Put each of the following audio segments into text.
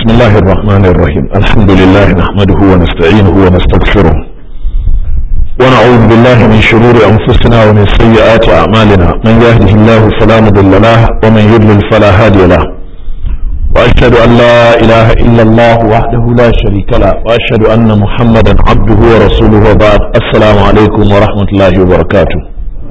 بسم الله الرحمن الرحيم الحمد لله نحمده ونستعينه ونستغفره ونعوذ بالله من شرور أنفسنا ومن سيئات أعمالنا من يهده الله فلا مضل له ومن يضلل فلا هادي له وأشهد أن لا إله إلا الله وحده لا شريك له وأشهد أن محمدا عبده ورسوله وبعد السلام عليكم ورحمة الله وبركاته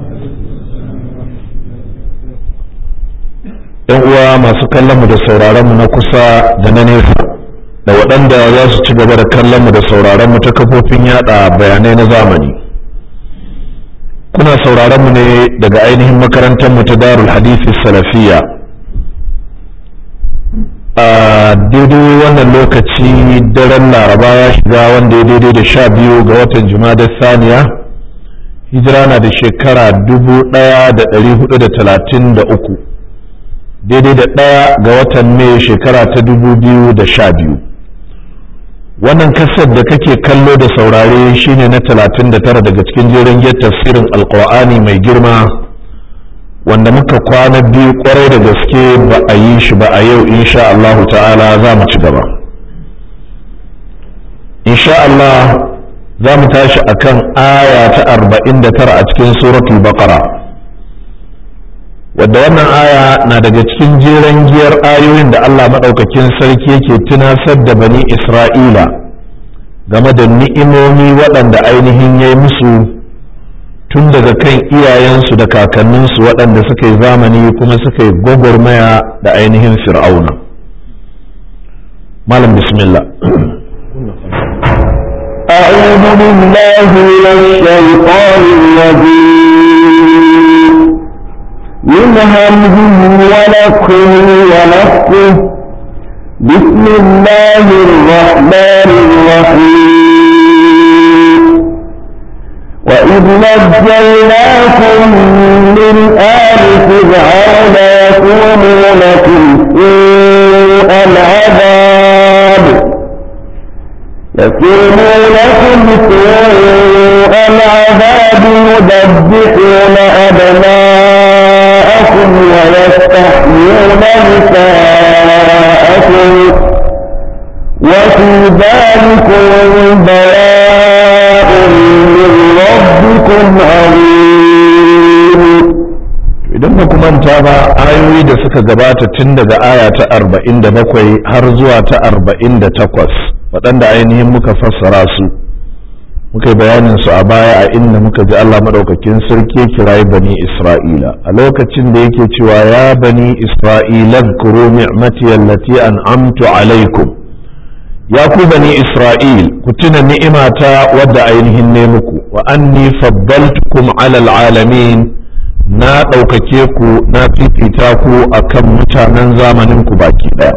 yan uwa masu kallon mu da sauraron mu na kusa da na nesa da waɗanda za su ci gaba da kallon mu da sauraron mu ta kafofin yada bayanai na zamani kuna sauraron mu ne daga ainihin makarantar mu ta darul hadisi salafiya a daidai wannan lokaci daren laraba ya shiga wanda ya daidai da sha biyu ga watan jumada saniya hijira na da shekara dubu ɗaya da ɗari hudu da talatin da uku daidai da ɗaya ga watan mai shekara ta dubu biyu da sha biyu wannan kasar da kake kallo da saurare shine na talatin da tara daga cikin jerin tafsirin alkur'ani mai girma wanda muka kwana biyu kwarai da gaske ba a yi shi ba a yau insha Allahu ta'ala za mu ci gaba insha Allah za mu tashi akan aya ta arba'in da tara a cikin suratul baqara wadda wannan aya na daga cikin jeren giyar ayoyin da Allah maɗaukakin sarki yake tunasar da bani Isra'ila game da ni'imomi waɗanda ainihin ya yi musu tun daga kan iyayensu da kakanninsu waɗanda suka yi zamani kuma suka yi gwagwarmaya da ainihin fir'auna malam bismillah أعوذ بالله من الشيطان الرجيم من همزه ونفخه ونفخه بسم الله الرحمن الرحيم وإذ نجيناكم من آل فرعون يسومونكم سوء العذاب يسومونكم سوء العذاب يذبحون أبناءكم ويستحيون نساءكم وفي ذلكم بلاء من ربكم عظيم idan ba manta ba ayoyi da suka gabata tun daga aya ta arba'in da bakwai har zuwa ta arba'in da takwas waɗanda ainihin muka fassara su muka yi bayanin su a baya a inda muka ji Allah maɗaukakin sarki kirayi bani Isra'ila a lokacin da yake cewa ya bani Isra'ila kuro ni'mati allati an'amtu alaikum ya ku bani Isra'il ku tuna ni'imata wadda ainihin ne muku wa anni faddaltukum alal alamin na ɗaukake ku na fifita ku akan mutanen zamanin ku baki ɗaya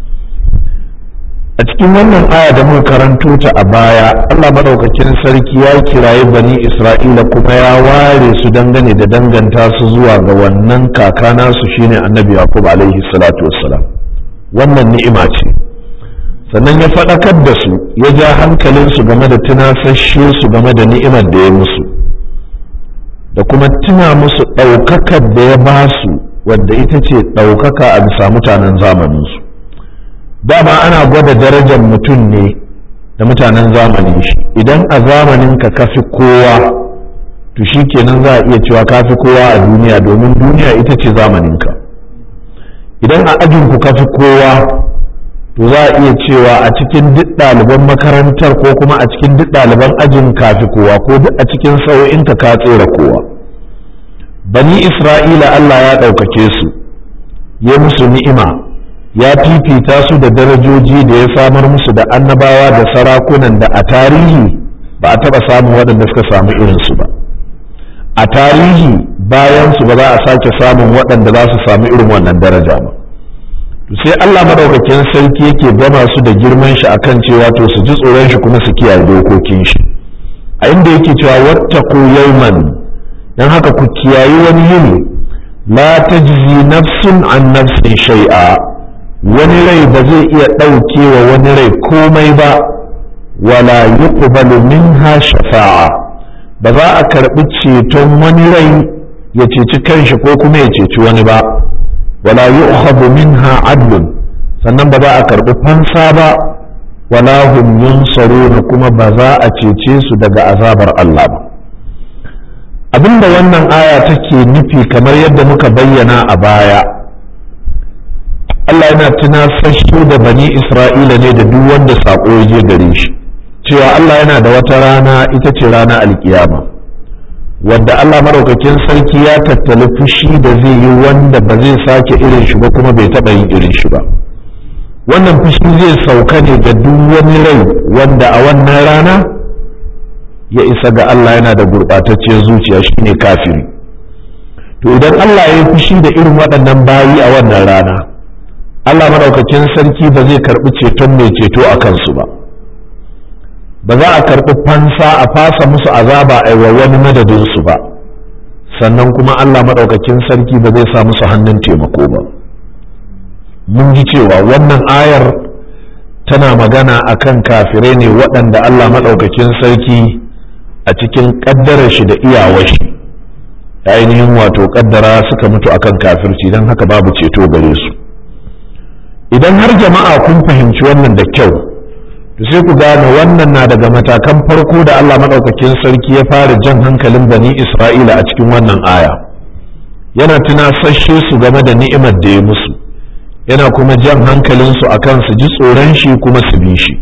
a cikin wannan aya da muka karanto ta a baya Allah madaukakin sarki ya kirayi bani Isra'ila kuma ya ware su dangane da danganta su zuwa ga wannan kaka nasu shine Annabi Yaqub alaihi salatu wassalam wannan ni'ima ce sannan ya faɗakar da su ya ja hankalin su game da tunasashe su game da ni'imar da ya musu da kuma tuna musu ɗaukakar da ya ba su wadda ita ce ɗaukaka a bisa mutanen zamaninsu dama ana gwada darajar mutum ne da mutanen zamanin shi idan a zamanin ka kafi kowa to shi kenan za a iya cewa kafi kowa a duniya domin duniya ita ce zamaninka idan a ajin ku kafi kowa to za a iya cewa a cikin duk ɗaliban makarantar ko kuma a cikin duk ɗaliban ajin kafi kowa ko duk a cikin sau'inka ka tsere kowa bani isra'ila allah ya ɗaukake su ya musu ni'ima ya fifita su da darajoji da ya samar musu da annabawa da sarakunan da a tarihi ba a taɓa samun waɗanda suka samu irinsu ba a tarihi bayan su ba za a sake samun waɗanda za su samu irin wannan daraja ba to sai Allah madaukakin sarki yake gama su da girman shi akan cewa to su ji tsoron shi kuma su kiyaye dokokin shi a inda yake cewa wattaqu yawman dan haka ku kiyayi wani yini la tajzi nafsun an nafsin shay'a wani rai ba zai iya ɗauke wa wani rai komai ba wala yuqbalu minha shafa'a ba za a karɓi ceton wani rai ya ceci kanshi ko kuma ya ceci wani ba wala yu'khadhu minha adlun sannan ba za a karɓi fansa ba wala hum yunsaruna kuma ba za a cece su daga azabar Allah ba abinda wannan aya take nufi kamar yadda muka bayyana a baya Allah yana tunasashe da bani Isra'ila ne da duk wanda saƙo ya je gare shi cewa Allah yana da wata rana ita ce rana alkiyama wadda Allah maɗaukakin sarki ya tattali fushi da zai yi wanda ba zai sake irin shi ba kuma bai taɓa yin irin shi ba wannan fushi zai sauka ne ga duk wani rai wanda a wannan rana ya isa ga Allah yana da gurɓatacciyar zuciya shine kafiri to idan Allah ya yi fushi da irin waɗannan bayi a wannan rana Allah maɗaukakin sarki ba zai karɓi ceton mai ceto a kansu ba ba za a karɓi fansa a fasa musu azaba a wa wani madadinsu ba sannan kuma Allah maɗaukakin sarki ba zai sa musu hannun taimako ba mun ji cewa wannan ayar tana magana akan kafirai ne waɗanda Allah maɗaukakin sarki a cikin ƙaddarar shi da iyawar shi ainihin wato ƙaddara suka mutu akan kafirci don haka babu ceto gare su idan har jama'a kun fahimci wannan da kyau to sai ku gane wannan na daga matakan farko da Allah maɗaukakin sarki ya fara jan hankalin bani Isra'ila a cikin wannan aya yana tunasashe su game da ni'imar da ya musu yana kuma jan hankalinsu a kan su ji tsoron shi kuma su bi shi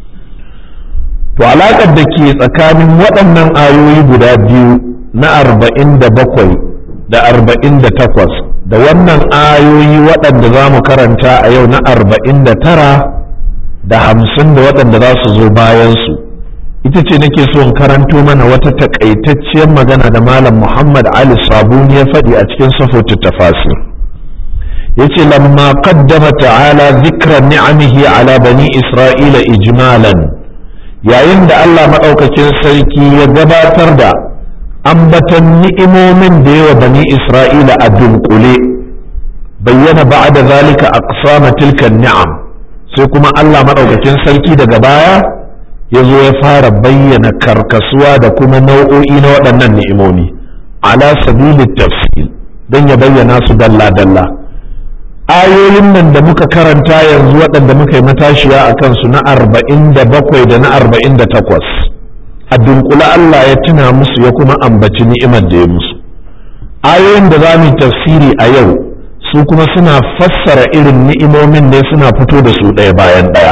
to alaƙar da ke tsakanin waɗannan ayoyi guda biyu na arba'in da bakwai da arba'in da takwas da wannan ayoyi waɗanda za mu karanta a yau na arba'in da tara da hamsin da waɗanda za su zo bayansu ita ce nake so in karanto mana wata takaitacciyar magana da malam muhammad ali sabuni ya faɗi a cikin safotu tafasir yace lamma qaddama ta'ala zikra ni'amihi ala bani isra'ila ijmalan yayin da Allah maɗaukakin sarki ya gabatar da ambatan ni'imomin da yawa bani isra'ila a dunkule bayyana ba'da zalika aqsama tilka ni'am sai kuma Allah maɗaukakin sarki daga baya ya zo ya fara bayyana karkasuwa da kuma nau'o'i na waɗannan ni'imomi ala sabili tafsil don ya bayyana su dalla-dalla ayoyin nan da muka karanta yanzu waɗanda muka yi matashiya a kansu na arba'in da bakwai da na arba'in da takwas a dunkula Allah ya tuna musu ya kuma ambaci ni'imar da ya musu ayoyin da za mu tafsiri a yau su kuma suna fassara irin ni'imomin ne suna fito da su ɗaya bayan ɗaya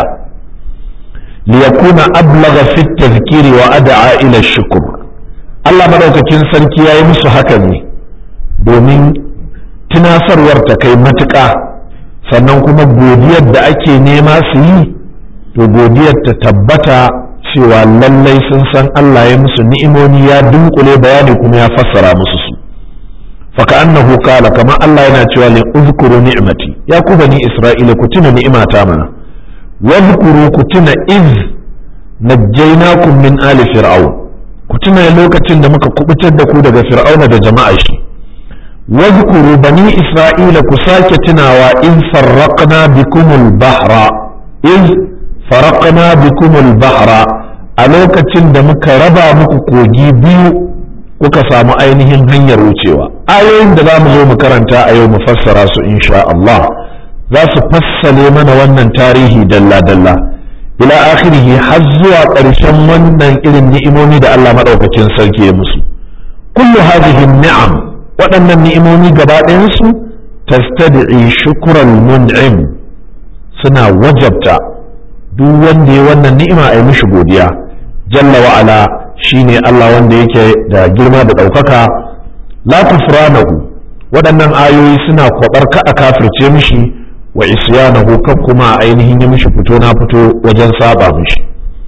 liyakuna ablaga fit tazkiri wa ad'a ila shukur Allah madaukakin sarki yayi musu hakan ne domin tunasarwar ta kai matuƙa sannan kuma godiyar da ake nema su yi to godiyar ta tabbata cewa lallai sun san Allah ya musu ni'imomi ya dunkule bayani kuma ya fassara musu su faka annahu kala kama Allah yana cewa li uzkuru ni'mati ya ku bani isra'ila ku tuna ni'imata mana wazkuru ku tuna iz najjaynakum min ali fir'aun ku tuna lokacin da muka kubutar da ku daga fir'auna da jama'a shi واذكروا بني إسرائيل كساك تناوى إذ فرقنا بكم البحر إذ فرقنا بكم البحر ألوكة دمك ربا مكوكوجي بيو kuka samu ainihin hanyar wucewa ayoyin da za mu zo mu karanta a yau mu fassara su insha Allah za su fassale mana wannan tarihi dalla-dalla ila akhirihi har zuwa ƙarshen wannan irin ni'imomi da Allah maɗaukacin sarki ya musu kullu hadhihi ni'am waɗannan ni'imomi gaba ɗayansu tastad'i shukran mun'im suna wajabta duk wanda ya wannan ni'ima a yi mishi godiya jalla wa ala shine Allah wanda yake da girma da ɗaukaka la tufranahu waɗannan ayoyi suna kwabar ka a kafirce mishi wa isyanahu kan kuma ainihin ya mishi fito na fito wajen saba mishi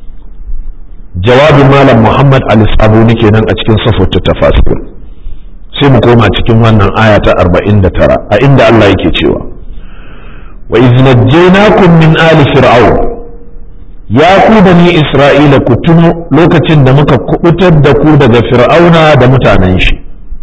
jawabin malam muhammad al-sabuni kenan a cikin safotu tafasir sai mu koma cikin wannan aya ta 49 a inda Allah yake cewa wa iz najjaynakum min ali fir'aun ya ku bani isra'ila ku tuno lokacin da muka kubutar da ku daga fir'auna da mutanen shi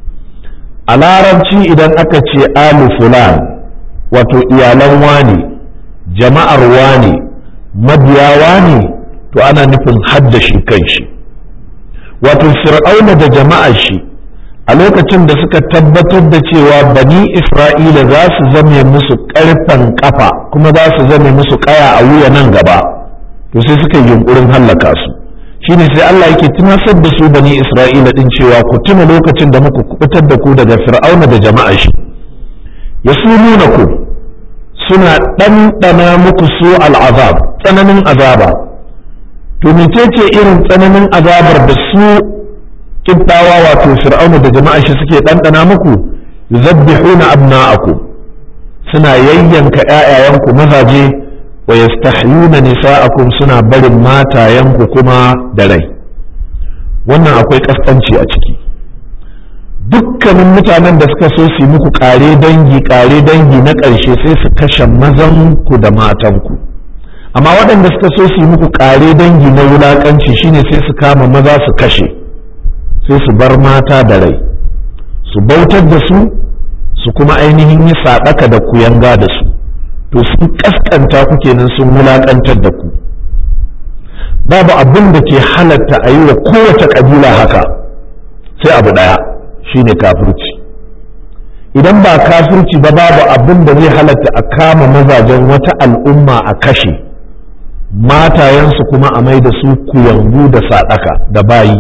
a larabci idan aka ce alu fulan wato iyalan wani jama'ar wani mabiya wani to ana nufin hadda shi kan shi wato fir'auna da jama'ar shi a lokacin da suka tabbatar da cewa bani isra'ila za su zame musu ƙarfen kafa kuma za su zame musu ƙaya a wuya nan gaba to sai suka yi yunkurin hallaka su shine sai Allah yake tunasar da su bani isra'ila din cewa ku tuna lokacin da muka kubutar da ku daga fir'auna da jama'a shi yasumuna ku suna ɗanɗana muku su al'azab tsananin azaba to mecece irin tsananin azabar da su kibbawa wato fir'auna da jama'a shi suke ɗanɗana muku yuzabbihuna abna'akum suna yayyanka ƴaƴayenku mazaje wa yastahyuna nisa'akum suna barin matayenku kuma da rai wannan akwai kaskanci a ciki dukkanin mutanen da suka so su yi muku kare dangi kare dangi na ƙarshe sai su kashe mazanku da matanku amma waɗanda suka so su yi muku kare dangi na wulaƙanci shine sai su kama maza su kashe sai su bar mata da rai su bautar da su su kuma ainihin yi saɗaka da kuyanga da su to sun ƙasƙanta ku kenan sun wulaƙantar da ku babu abin da ke halatta a yi wa kowace ƙabila haka sai abu ɗaya shine kafirci idan ba kafirci ba babu abin da zai halatta a kama mazajen wata al'umma a kashe matayensu kuma a mai da su kuyangu da saɗaka da bayi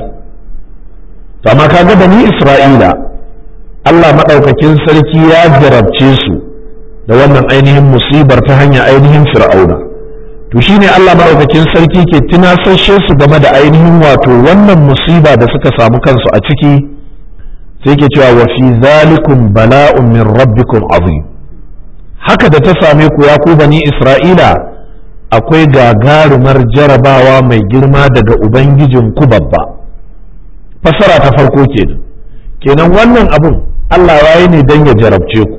to amma kaga bani isra'ila Allah maɗaukakin sarki ya jarabce su da wannan ainihin musibar ta hanyar ainihin fir'auna to shine Allah maɗaukakin sarki ke tunasashe su game da ainihin wato wannan musiba da suka samu kansu a ciki sai ke cewa wa fi zalikum bala'un min rabbikum azim haka da ta same ku ya ku bani isra'ila akwai gagarumar jarabawa mai girma daga ubangijin ku babba fasara ta farko kenan kenan wannan abun Allah ya yi ne don ya jarabce ku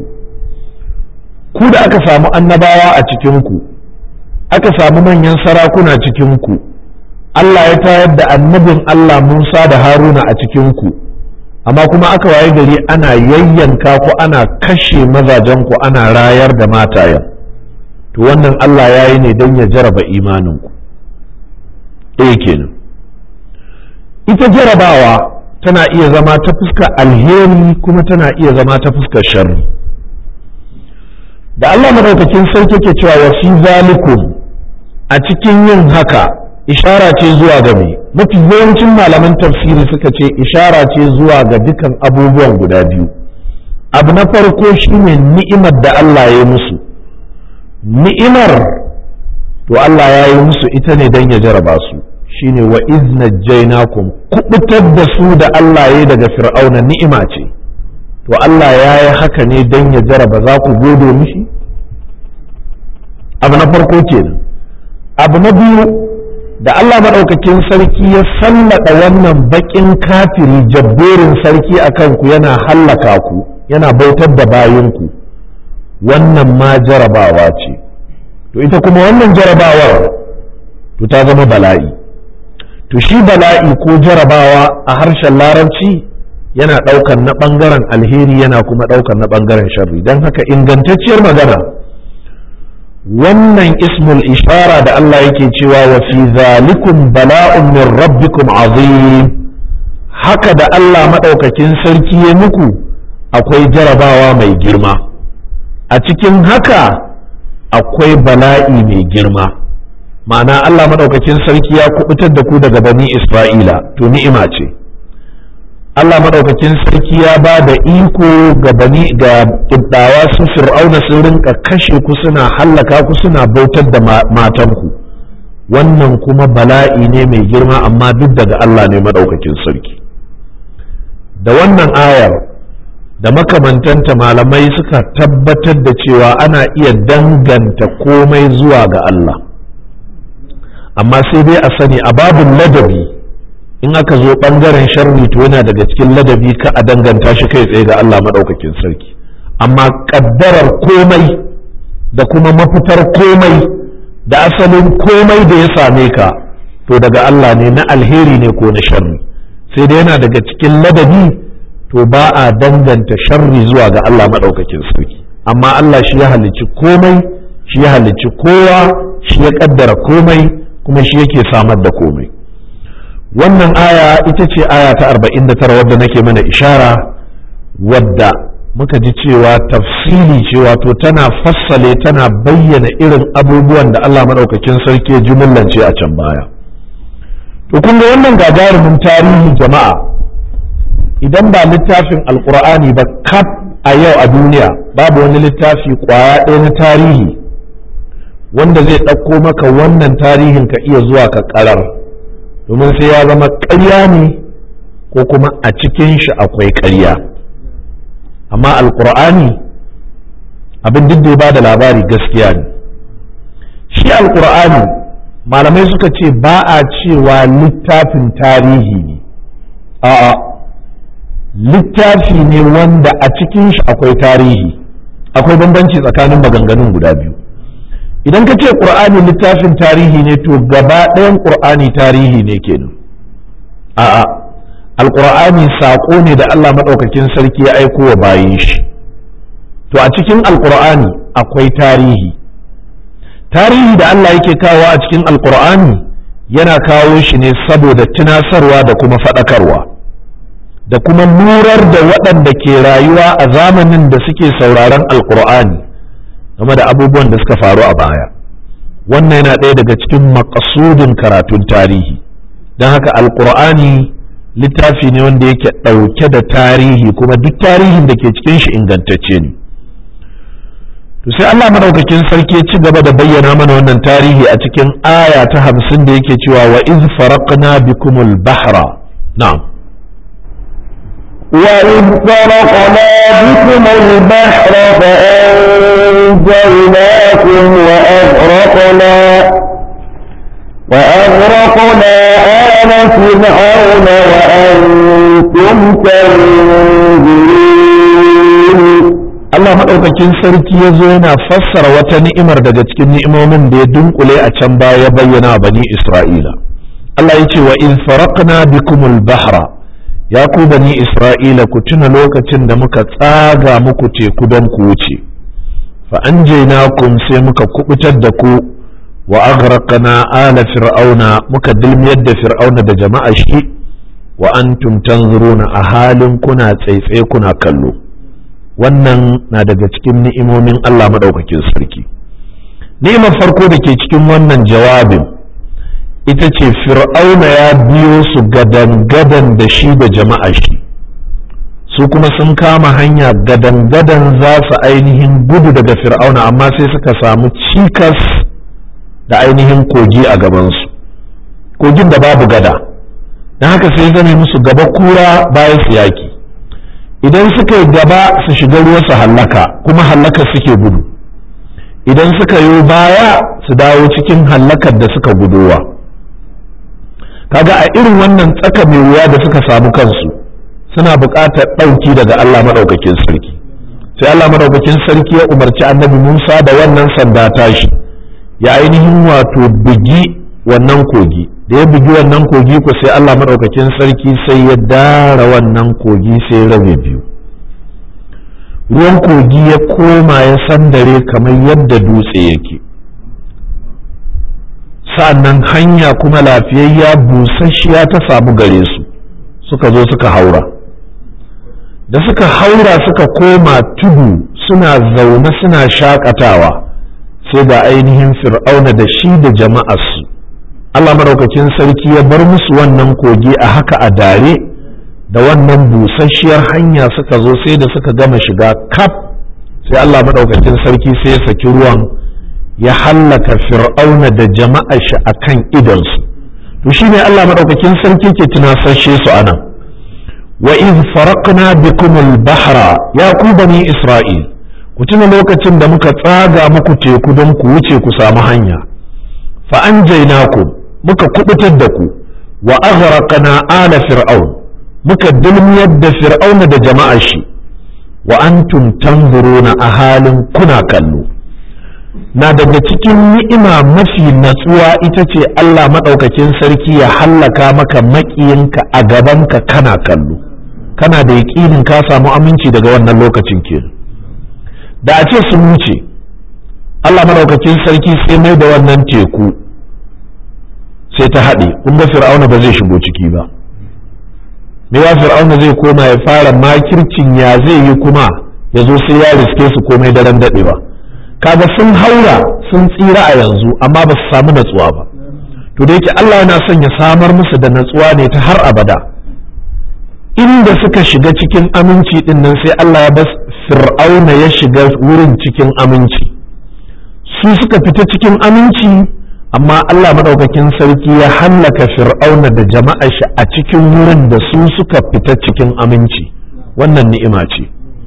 ku da aka samu annabawa a cikinku aka samu manyan sarakuna cikinku Allah ya tayar da annabin Allah Musa da Haruna a cikinku amma kuma aka waye gari ana yayyanka ku ana kashe mazajenku ana rayar da matayen to wannan Allah ya yi ne don ya jaraba imaninku ɗaya kenan ita jarabawa tana iya zama ta fuskar alheri kuma tana iya zama ta fuskar sharri da Allah madaukakin sarki ke cewa wa fi zalikum a cikin yin haka ishara ce zuwa ga me mafi yawancin malaman tafsiri suka ce ishara ce zuwa ga dukan abubuwan guda biyu abu na farko shine ni'imar da Allah ya yi musu ni'imar to Allah ya yi musu ita ne don ya jaraba su shine wa iznajjainakum kubutar da su da Allah ya daga fir'auna ni'ima ce to Allah ya yi haka ne don ya jaraba za ku gode mishi abu na farko kenan abu na biyu da Allah maɗaukakin sarki ya sallada wannan baƙin kafiri jabberin sarki a kanku yana hallaka ku yana bautar da bayanku wannan ma jarabawa ce to ita kuma wannan jarabawar to ta zama bala'i to shi bala'i ko jarabawa a harshen larabci yana ɗaukan na ɓangaren alheri yana kuma ɗaukan na ɓangaren sharri don haka ingantacciyar magana wannan ismul ishara da Allah yake cewa wa fi zalikum bala'un min rabbikum azim haka da Allah maɗaukakin sarki ya muku akwai jarabawa mai girma a cikin haka akwai bala'i mai girma ma'ana Allah maɗaukakin sarki ya kubutar da ku daga bani Isra'ila to ni'ima ce Allah maɗaukakin sarki ya ba da iko ga bani ga kibdawa su fir'auna sun rinka kashe ku suna hallaka ku suna bautar da matanku wannan kuma bala'i ne mai girma amma duk daga Allah ne maɗaukakin sarki da wannan ayar da makamantanta malamai suka tabbatar da cewa ana iya danganta komai zuwa ga Allah amma sai dai a sani a babin ladabi in aka zo ɓangaren sharri to yana daga cikin ladabi ka a danganta shi kai tsaye ga Allah maɗaukakin sarki amma ƙaddarar komai da kuma mafitar komai da asalin komai da ya same ka to daga Allah ne na alheri ne ko na sharri sai dai yana daga cikin ladabi to ba a danganta sharri zuwa ga Allah maɗaukakin sarki amma Allah shi ya halicci komai shi ya halicci kowa shi ya ƙaddara komai kuma shi yake samar da komai wannan aya ita ce aya ta 49 wadda nake mana ishara wadda muka ji cewa tafsili ce wato tana fassale tana bayyana irin abubuwan da Allah maɗaukakin sarki ya jumillance a can baya to kun ga wannan gagarumin tarihi jama'a idan ba littafin alkur'ani ba kaf a yau a duniya babu wani littafi kwaya ɗaya na tarihi wanda zai ɗauko maka wannan tarihin ka iya zuwa ka ƙarar domin sai ya zama ƙarya ne ko kuma a cikin shi akwai ƙarya amma alkur'ani abin duk da ba da labari gaskiya ne shi alkur'ani malamai suka ce ba a cewa littafin tarihi ne a'a littafi ne wanda a cikin shi akwai tarihi akwai bambanci tsakanin maganganun guda biyu idan ka ce ƙur'ani littafin tarihi ne to gaba ɗayan ƙur'ani tarihi ne kenan a'a alƙur'ani saƙo ne da Allah maɗaukakin sarki ya aiko wa bayin shi to a cikin alƙur'ani akwai tarihi tarihi da Allah yake kawo a cikin alƙur'ani yana kawo shi ne saboda tunasarwa da kuma faɗakarwa da kuma nurar da waɗanda ke rayuwa a zamanin da suke sauraron alƙur'ani game da abubuwan da suka faru a baya wannan yana ɗaya daga cikin makasudin karatun tarihi don haka alƙur'ani littafi ne wanda yake ɗauke da tarihi kuma duk tarihin da ke cikin shi ingantacce ne to sai Allah madaukakin sarki ya ci gaba da bayyana mana wannan tarihi a cikin aya ta hamsin da yake cewa wa iz faraqna bikumul bahra na'am وإذ فرقنا بكم البحر فأنجيناكم وأغرقنا وأغرقنا آل فرعون وأنتم تنظرون Allah maɗaukakin sarki ya zo yana fassara wata ni'imar daga cikin ni'imomin da ya dunkule a can baya ya bayyana bani Isra'ila. Allah ya ce wa in faraqna bikumul bahra ya ku bani Isra'ila ku tuna lokacin da muka tsaga muku teku don ku wuce. Fa an kun sai muka kubutar da ku wa aghraqna ala fir'auna muka dilmiyar da fir'auna da jama'a shi wa antum tanzuruna a halin kuna tsaitsaye kuna kallo. wannan na daga cikin ni'imomin Allah maɗaukakin sarki ni'imar farko da ke cikin wannan jawabin ita ce fir'auna ya biyo su gadan-gadan da shi da jama'a shi su kuma sun kama hanya gadan-gadan za su ainihin gudu daga fir'auna amma sai suka samu cikas da ainihin kogi a gabansu kogin da babu gada don haka sai zame musu gaba kura bayan su yaki idan suka yi gaba su shiga ruwa su hallaka kuma hallaka suke gudu idan suka yi baya su dawo cikin hallakar da suka gudowa kaga a irin wannan tsaka mai wuya da suka samu kansu suna buƙatar ɗauki daga Allah maɗaukakin sarki sai Allah maɗaukakin sarki ya umarci annabi Musa da wannan sanda tashi ya ainihin wato bugi wannan kogi da ya bugi wannan kogi ko sai Allah maɗaukakin sarki sai ya dara wannan kogi sai rabe biyu ruwan kogi ya koma ya sandare kamar yadda dutse yake sa'annan hanya kuma lafiyayya busasshiya ta samu gare su suka zo suka haura da suka haura suka koma tudu suna zaune suna shakatawa sai ga ainihin fir'auna da shi da jama'arsu Allah maraukakin sarki ya bar musu wannan kogi a haka a dare da wannan busasshiyar hanya suka zo sai da suka gama shiga kaf sai Allah maraukakin sarki sai ya saki ruwan ya hallaka fir'auna da jama'ar shi akan idonsu to shine Allah maraukakin sarki ke tunasashe su anan wa iz faraqna bikum al-bahra ya ku bani isra'il ku tuna lokacin da muka tsaga muku teku don ku wuce ku samu hanya fa anjaynakum muka kubutar da ku wa aghraqna ala fir'aun muka dulmiyar da fir'auna da jama'ar shi wa antum tanzuruna a halin kuna kallo na daga cikin ni'ima mafi natsuwa ita ce Allah maɗaukakin sarki ya hallaka maka maƙiyinka a gabanka kana kallo kana da yaƙinin ka samu aminci daga wannan lokacin kenan da a ce sun wuce Allah maɗaukakin sarki sai mai da wannan teku sai ta haɗe kun ga fir'auna ba zai shigo ciki ba me ya fir'auna zai koma ya fara makircin ya zai yi kuma ya zo sai ya riske su komai daren daɗewa kaga sun haura sun tsira a yanzu amma ba su samu natsuwa ba to da yake Allah yana son ya samar musu da natsuwa ne ta har abada inda suka shiga cikin aminci din nan sai Allah ya bas fir'auna ya shiga wurin cikin aminci su suka fita cikin aminci amma Allah maɗaukakin sarki ya hallaka fir'auna da jama'a shi a cikin wurin da su suka fita cikin aminci wannan ni'ima ce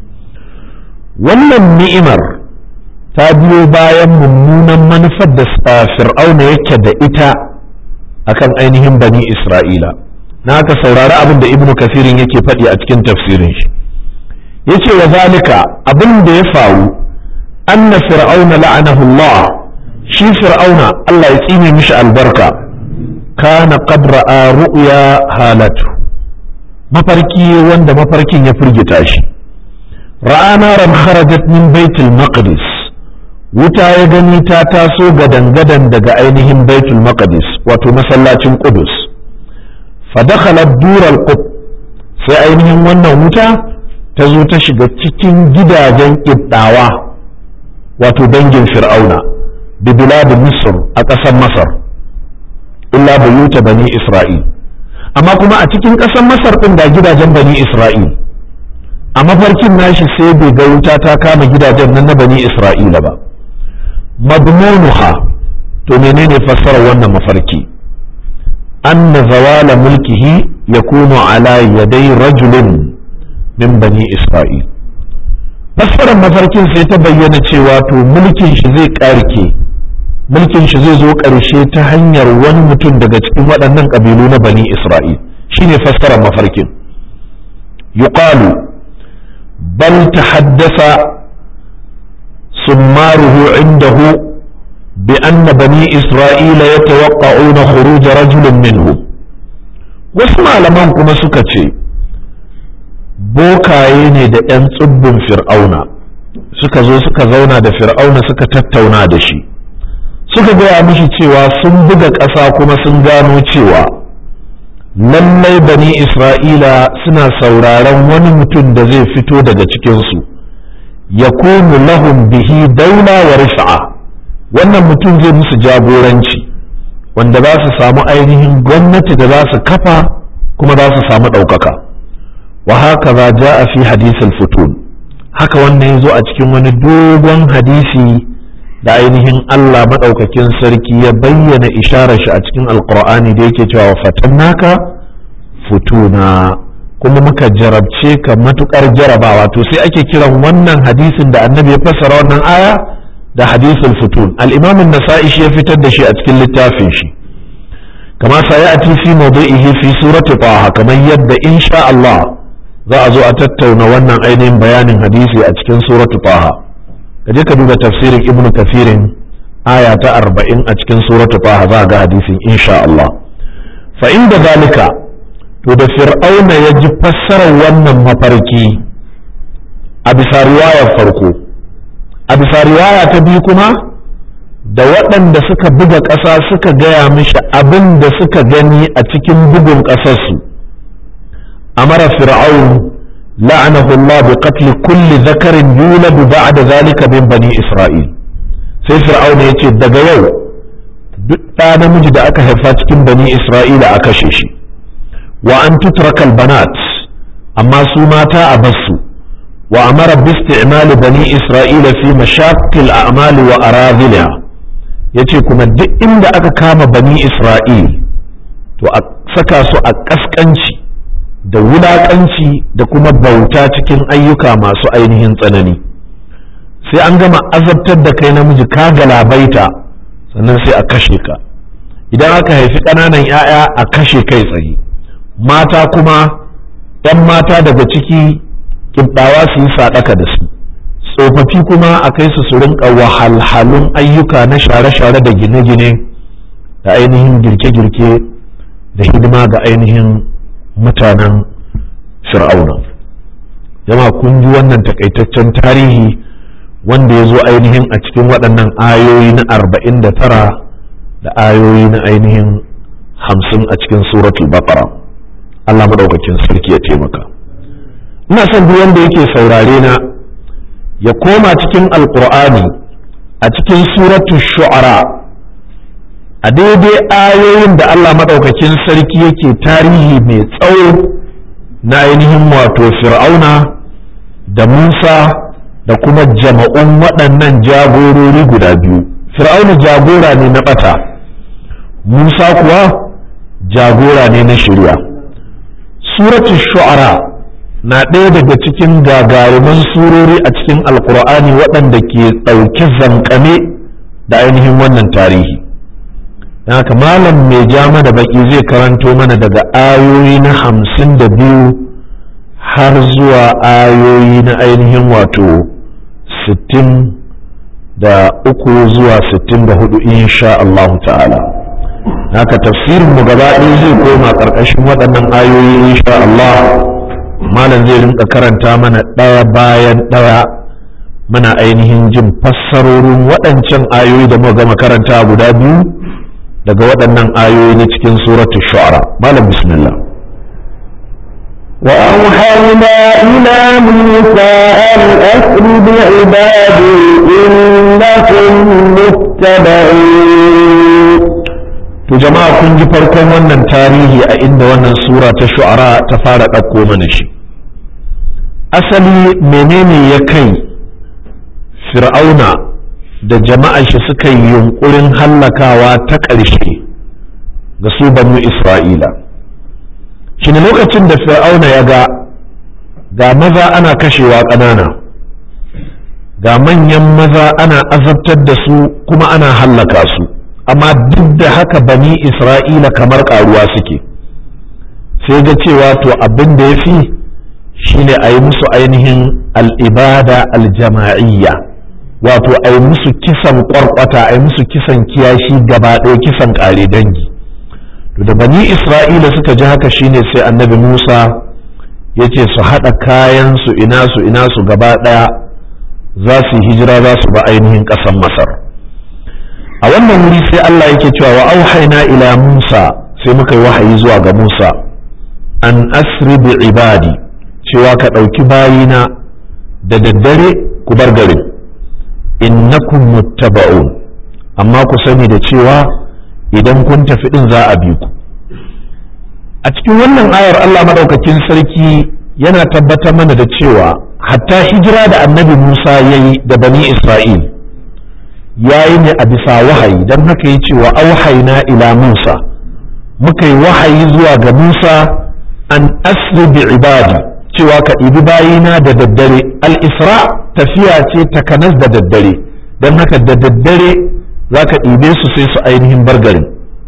wannan ni'imar ta biyo bayan mummunan manufar da fir'auna yake da ita akan ainihin bani isra'ila na haka saurari abin da ibnu kasirin yake faɗi a cikin tafsirin shi yace wa zalika abin da ya faru anna fir'auna la'anahu Allah shi fir'auna Allah ya tsine mishi albarka kana qad ra'a ru'ya halatu mafarki wanda mafarkin ya firgita shi ra'a naran kharajat min baitul maqdis wuta ya gani ta taso gadan-gadan daga ainihin baitul maqdis wato masallacin qudus fa dakhalat dural qut sai ainihin wannan wuta ta zo ta shiga cikin gidajen ibdawa wato dangin fir'auna bi bilad misr a ƙasar masar illa buyuta bani isra'il amma kuma a cikin ƙasar masar ɗin da gidajen bani isra'il a mafarkin nashi sai bai ga wuta ta kama gidajen nan na bani isra'ila ba madmunuha to menene fassarar wannan mafarki anna zawala mulkihi yakunu ala yadai rajulin min bani isra'il fassarar mafarkin sai ta bayyana cewa to mulkin shi zai karke mulkin shi zai zo ƙarshe ta hanyar wani mutum daga cikin waɗannan ƙabilu na bani isra'il shine fassarar mafarkin yuqalu bal tahaddasa summaruhu indahu bi anna bani isra'ila yatawaqqa'una khuruj rajulin minhu wasu malaman kuma suka ce bokaye ne da 'yan tsibbin fir'auna suka zo suka zauna da fir'auna suka tattauna da shi suka gaya mishi cewa sun buga ƙasa kuma sun gano cewa lallai bani isra'ila suna sauraron wani mutum da zai fito daga cikinsu ya kunu lahum bihi daula wa rifa'a wannan mutum zai musu jagoranci wanda za su samu ainihin gwamnati da za su kafa kuma za su samu ɗaukaka wa haka za ja a fi hadisin futun haka wannan ya zo a cikin wani dogon hadisi da ainihin Allah maɗaukakin sarki ya bayyana isharar shi a cikin alkur'ani da yake cewa fatannaka futuna kuma muka jarabce ka matukar jarabawa to sai ake kiran wannan hadisin da annabi ya fassara wannan aya da hadisul futun al-imam an-nasa'i shi ya fitar da shi a cikin littafin shi kama sayati fi mawdu'ihi fi surati taha kamar yadda insha Allah za a zo a tattauna wannan ainihin bayanin hadisi a cikin suratu taha ka je ka duba tafsirin ibn kafirin aya ta arba'in a cikin suratu taha za ga hadisin insha Allah fa inda zalika to da fir'auna ya ji fassarar wannan mafarki a bisa riwayar farko a bisa riwaya ta biyu kuma da waɗanda suka buga ƙasa suka gaya mishi abin da suka gani a cikin bugun ƙasarsu أمر فرعون لعنه الله بقتل كل ذكر يولد بعد ذلك من بني إسرائيل sai fir'auna ya ce daga yau duk ɗa namiji da aka haifa cikin bani isra'ila a kashe shi wa an tutrakal banat amma su mata a basu wa amara bisti'mali bani isra'ila fi mashaqil a'mali wa aradhiliha yace kuma duk inda aka kama bani isra'il to a saka su a kaskanci da wulaƙanci da kuma bauta cikin ayyuka masu ainihin tsanani sai an gama azabtar da kai namiji ka galabaita sannan sai a kashe ka idan aka haifi ƙananan 'ya'ya a kashe kai tsaye mata kuma 'yan mata daga ciki kibbawa su yi saɗaka da su tsofaffi kuma a kai su su rinka wahalhalun ayyuka na share-share da gine-gine da ainihin girke-girke da hidima ga ainihin mutanen fir'auna jama kun ji wannan takaitaccen tarihi wanda ya zo ainihin a cikin waɗannan ayoyi na arba'in da tara da ayoyi na ainihin hamsin a cikin suratul baqara Allah maɗaukakin sarki ya taimaka ina son duk wanda yake saurare na ya koma cikin alkur'ani a cikin suratu shu'ara a daidai ayoyin da Allah maɗaukakin sarki yake tarihi mai tsawo na ainihin wato fir'auna da musa da kuma jama'un waɗannan jagorori guda biyu fir'auna jagora ne na ɓata musa kuwa jagora ne na shirya suratu shu'ara na ɗaya daga cikin gagaruman surori a cikin alkur'ani waɗanda ke ɗauki zankame da ainihin wannan tarihi haka malam mai jama da baki zai karanto mana daga ayoyi na hamsin da biyu har zuwa ayoyi na ainihin wato sittin da uku zuwa sittin da hudu insha Allah ta'ala haka tafsirin mu gaba ɗaya zai koma ƙarƙashin waɗannan ayoyi insha Allah malam zai rinka karanta mana ɗaya bayan ɗaya muna ainihin jin fassarorin waɗancan ayoyi da muka gama karanta guda biyu daga waɗannan ayoyi na cikin suratul shu'ara malam bismillah وأوحينا إلى موسى أن أسر بعبادي إنكم متبعون to jama'a kun ji farkon wannan tarihi a inda wannan sura ta shu'ara ta fara ɗauko mana shi asali menene ya kai fir'auna da jama'a shi suka yi yunkurin hallakawa ta ƙarshe ga su banu isra'ila shi ne lokacin da fir'auna ya ga ga maza ana kashewa ƙanana ga manyan maza ana azabtar da su kuma ana hallaka su amma duk da haka bani isra'ila kamar ƙaruwa suke sai ga cewa to abin da ya fi shine a yi musu ainihin al'ibada aljama'iyya wato a yi musu kisan ƙwarƙwata a yi musu kisan kiyashi gaba ɗaya kisan ƙare dangi to da bani isra'ila suka ji haka shine sai annabi musa ya ce su haɗa kayan su ina su ina su gaba ɗaya za su yi hijira za su ba ainihin ƙasar masar a wannan wuri sai allah yake cewa wa auhaina ila musa sai muka yi wahayi zuwa ga musa an asri bi ibadi cewa ka ɗauki bayina da daddare ku bar garin innakum muttaba'un amma ku sani da cewa idan kun tafi din za a bi ku a cikin wannan ayar Allah madaukakin sarki yana tabbatar mana da cewa hatta hijira da annabi Musa ya yi da bani Isra'il ya yi ne a bisa wahayi don haka ya ce wa auhaina ila Musa muka yi wahayi zuwa ga Musa an asri bi ibadi cewa ka ɗibi bayina da daddare al-isra tafiya ce takanas da daddare don haka da daddare za ka ɗibe su sai su ainihin bargarin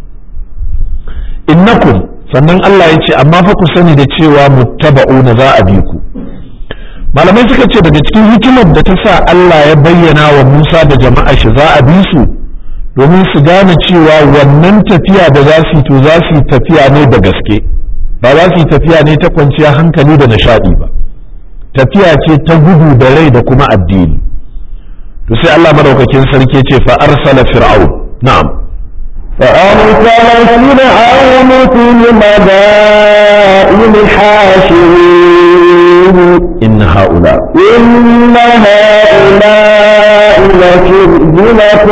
innakum sannan Allah ya ce amma fa ku sani da cewa muttaba'una za a bi ku malamai suka ce daga cikin hikimar da ta sa Allah ya bayyana wa Musa da jama'a shi za a bi su domin su gane cewa wannan tafiya da za su yi to za su yi tafiya ne da gaske ba za su yi tafiya ne ta kwanciya hankali da nishaɗi ba tafiya ce ta gudu da rai da kuma addini to sai Allah madaukakin sarki ce fa arsala fir'aun na'am فأرسل فرعون في المدائن حاشرين inna haula إن هؤلاء لشرذمة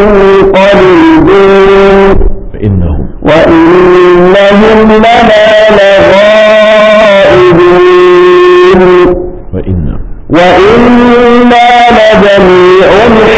قليلون fa innahum وإنهم لنا لغائبون wa inna وإنا لجميع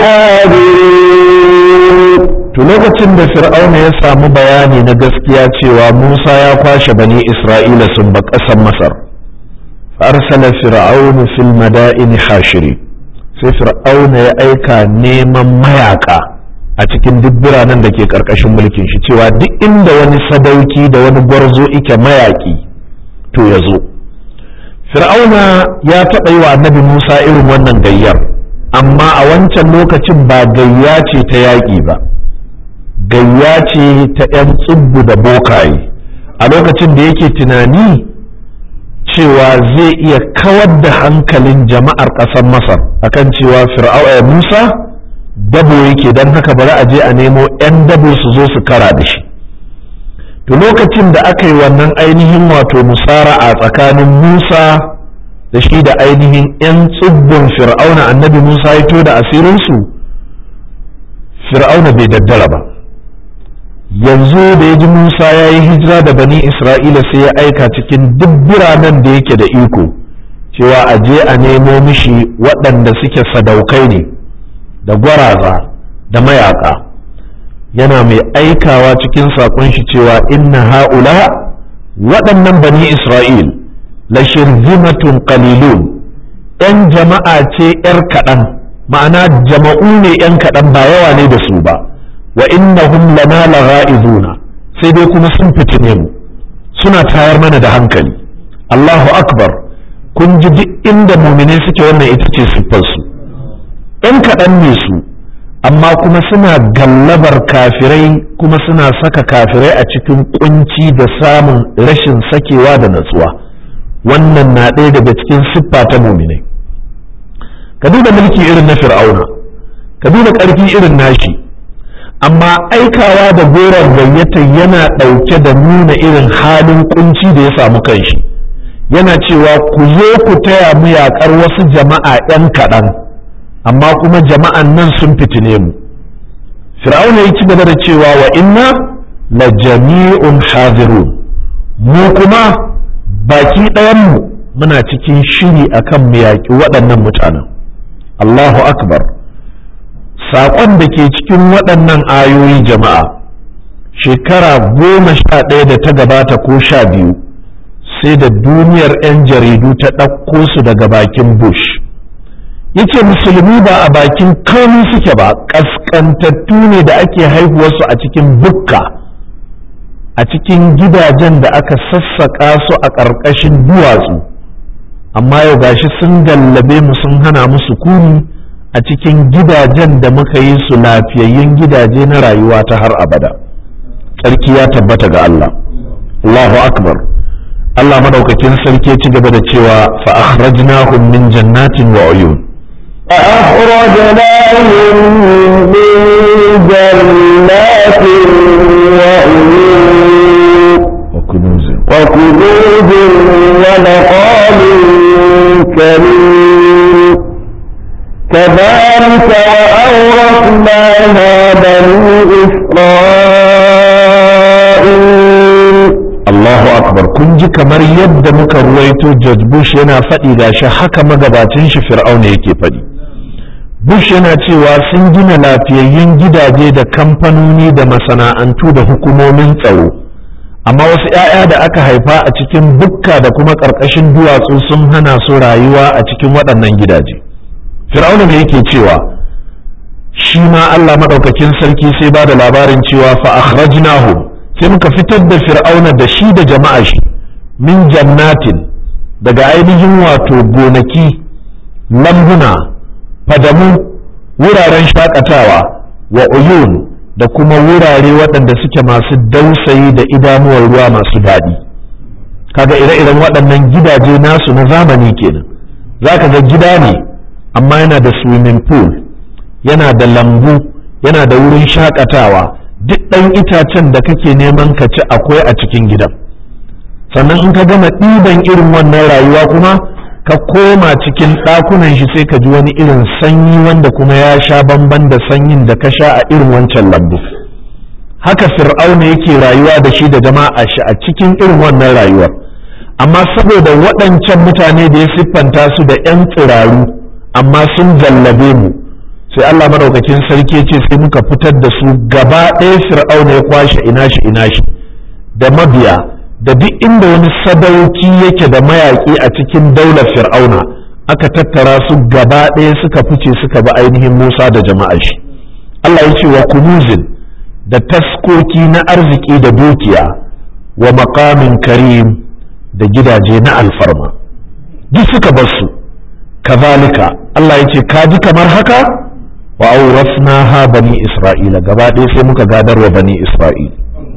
حاذرون to lokacin da fir'auna ya samu bayani na gaskiya cewa Musa ya kwashe bani Isra'ila sun ba ƙasar Masar arsala fir'aunu fil madaini hashiri sai fir'auna ya aika neman mayaka a cikin duk biranen da ke ƙarƙashin mulkin shi cewa duk inda wani sadauki da wani gwarzo ike mayaki to ya zo fir'auna ya taɓa yi wa annabi Musa irin wannan gayyar amma a wancan lokacin ba gayya ce ta yaƙi ba gayya ce ta 'yan tsubbu da bokaye a lokacin da yake tunani cewa zai iya kawar da hankalin jama'ar ƙasar masar akan cewa fir'auna musa dabo yake don haka bari a je a nemo 'yan dabo su zo su kara da shi to lokacin da aka yi wannan ainihin wato musara'a tsakanin musa da shi da ainihin 'yan tsibbin fir'auna annabi musa ya to da asirinsu fir'auna bai daddara ba yanzu da ya ji musa ya yi hijira da bani isra'ila sai ya aika cikin duk biranen da yake da iko cewa a je a nemo mishi waɗanda suke sadaukai ne da gwaraza da mayaka yana mai aikawa cikin saƙon shi cewa inna ha'ula waɗannan bani isra'il la shirzimatun qalilun ‘yan jama'a ce ‘yar kaɗan ma'ana jama'u ne ‘yan kaɗan ba yawa ne da su ba wa innahum lana lagha'izuna sai dai kuma sun fitine mu suna tayar mana da hankali Allahu akbar kun ji duk inda muminai suke wannan ita ce siffarsu ‘yan kaɗan ne su amma kuma suna gallabar kafirai kuma suna saka kafirai a cikin kunci da samun rashin sakewa da natsuwa wannan na ɗaya daga cikin siffa ta muminai ka duba mulki irin na fir'auna ka duba ƙarfi irin nashi amma aikawa da goron gayyata yana ɗauke da nuna irin halin kunci da ya samu kanshi yana cewa ku zo ku taya mu yaƙar wasu jama'a 'yan kaɗan amma kuma jama'an nan sun fitine mu fir'auna ya ci gaba da cewa wa inna la jami'un hadirun mu kuma baki ɗayanmu muna cikin shiri akan mu yaƙi waɗannan mutanen Allahu akbar saƙon da ke cikin waɗannan ayoyi jama'a shekara goma sha ɗaya da ta gabata ko sha biyu sai da duniyar 'yan jaridu ta ɗauko su daga bakin bush yace musulmi ba a bakin kauni suke ba ƙasƙantattu ne da ake haihuwarsu a cikin bukka a cikin gidajen da aka sassaƙa su a ƙarƙashin duwatsu amma yau gashi sun gallabe mu sun hana mu sukuni a cikin gidajen da muka yi su lafiyayyun gidaje na rayuwa ta har abada tsarki ya tabbata ga Allah Allahu akbar Allah madaukakin sarki ci gaba da cewa fa akhrajnahum min jannatin wa uyun فأخرجناهم من جنات وعيون وكنوز وكنوز ونقال كريم كذلك وأورثناها بني إسرائيل Allahu akbar kun ji kamar yadda muka ruwaito George Bush yana faɗi da shi haka magabacin shi Fir'auna yake faɗi Bush yana cewa sun gina lafiyayyun gidaje da kamfanoni da masana'antu da hukumomin tsaro amma wasu 'ya'ya da aka haifa a cikin bukka da kuma ƙarƙashin duwatsu sun hana su rayuwa a cikin waɗannan gidaje Fir'auna ne yake cewa shi ma Allah maɗaukakin sarki sai ba da labarin cewa fa akhrajnahum sai muka fitar da fir'auna da shi da jama'a shi min jannatin daga ainihin wato gonaki lambuna fadamu wuraren shakatawa wa uyun da kuma wurare waɗanda suke masu dausayi da idanuwar ruwa masu daɗi kaga ire-iren waɗannan gidaje nasu na zamani kenan za ka ga gida ne amma yana da swimming pool yana da lambu yana da wurin shakatawa duk ɗan itacen da kake neman ka ci akwai a cikin gidan sannan in ka gama ɗiban irin wannan rayuwa kuma ka koma cikin ɗakunan shi sai ka ji wani irin sanyi wanda kuma ya sha bamban da sanyin da ka sha a irin wancan lambu haka fir'auna yake rayuwa da shi da jama'a shi a cikin irin wannan rayuwar amma saboda waɗancan mutane da ya siffanta su da 'yan tsiraru amma sun jallabe mu sai Allah madaukakin sarki ce sai muka fitar da su gaba ɗaya fir'auna ya kwashe ina shi ina shi da mabiya da duk inda wani sadauki yake da mayaƙi a cikin daular fir'auna aka tattara su gaba ɗaya suka fice suka bi ainihin Musa da jama'a shi Allah ya ce wa kunuzin da taskoki na arziki da dukiya wa maqamin karim da gidaje na alfarma duk suka bar su kazalika Allah ya ce ka ji kamar haka wa aurasnaha bani isra'ila gaba ɗaya sai muka gadar wa bani isra'ila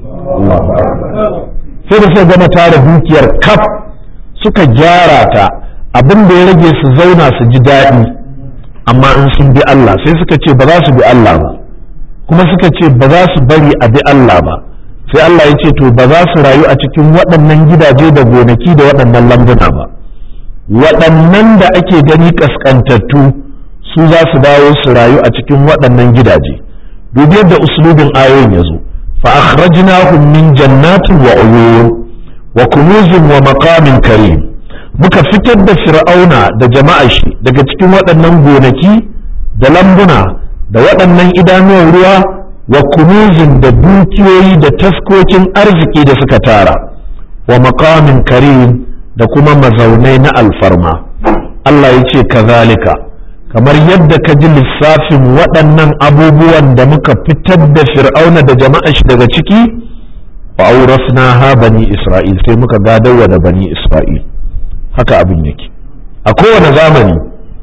sai da suka gama tara dukiyar kaf suka gyara ta abin da ya rage su zauna su ji daɗi amma in sun bi Allah sai suka ce ba za su bi Allah ba kuma suka ce ba za su bari a bi Allah ba sai Allah ya ce to ba za su rayu a cikin waɗannan gidaje da gonaki da waɗannan lambuna ba waɗannan da ake gani ƙasƙantattu su za su dawo su rayu a cikin waɗannan gidaje dubi yadda uslubin ayoyin ya zo fa akhrajnahum min jannatin wa uyun wa kunuzin wa maqamin karim muka fitar da fir'auna da jama'a shi daga cikin waɗannan gonaki da lambuna da waɗannan idanuwan ruwa wa kunuzin da dukiyoyi da taskokin arziki da suka tara wa maqamin karim da kuma mazaunai na alfarma Allah ya ce kazalika kamar yadda ka ji lissafin waɗannan abubuwan da muka fitar da fir'auna da jama'a shi daga ciki wa aurasna ha bani isra'il sai muka gadawa da bani isra'il haka abin yake a kowane zamani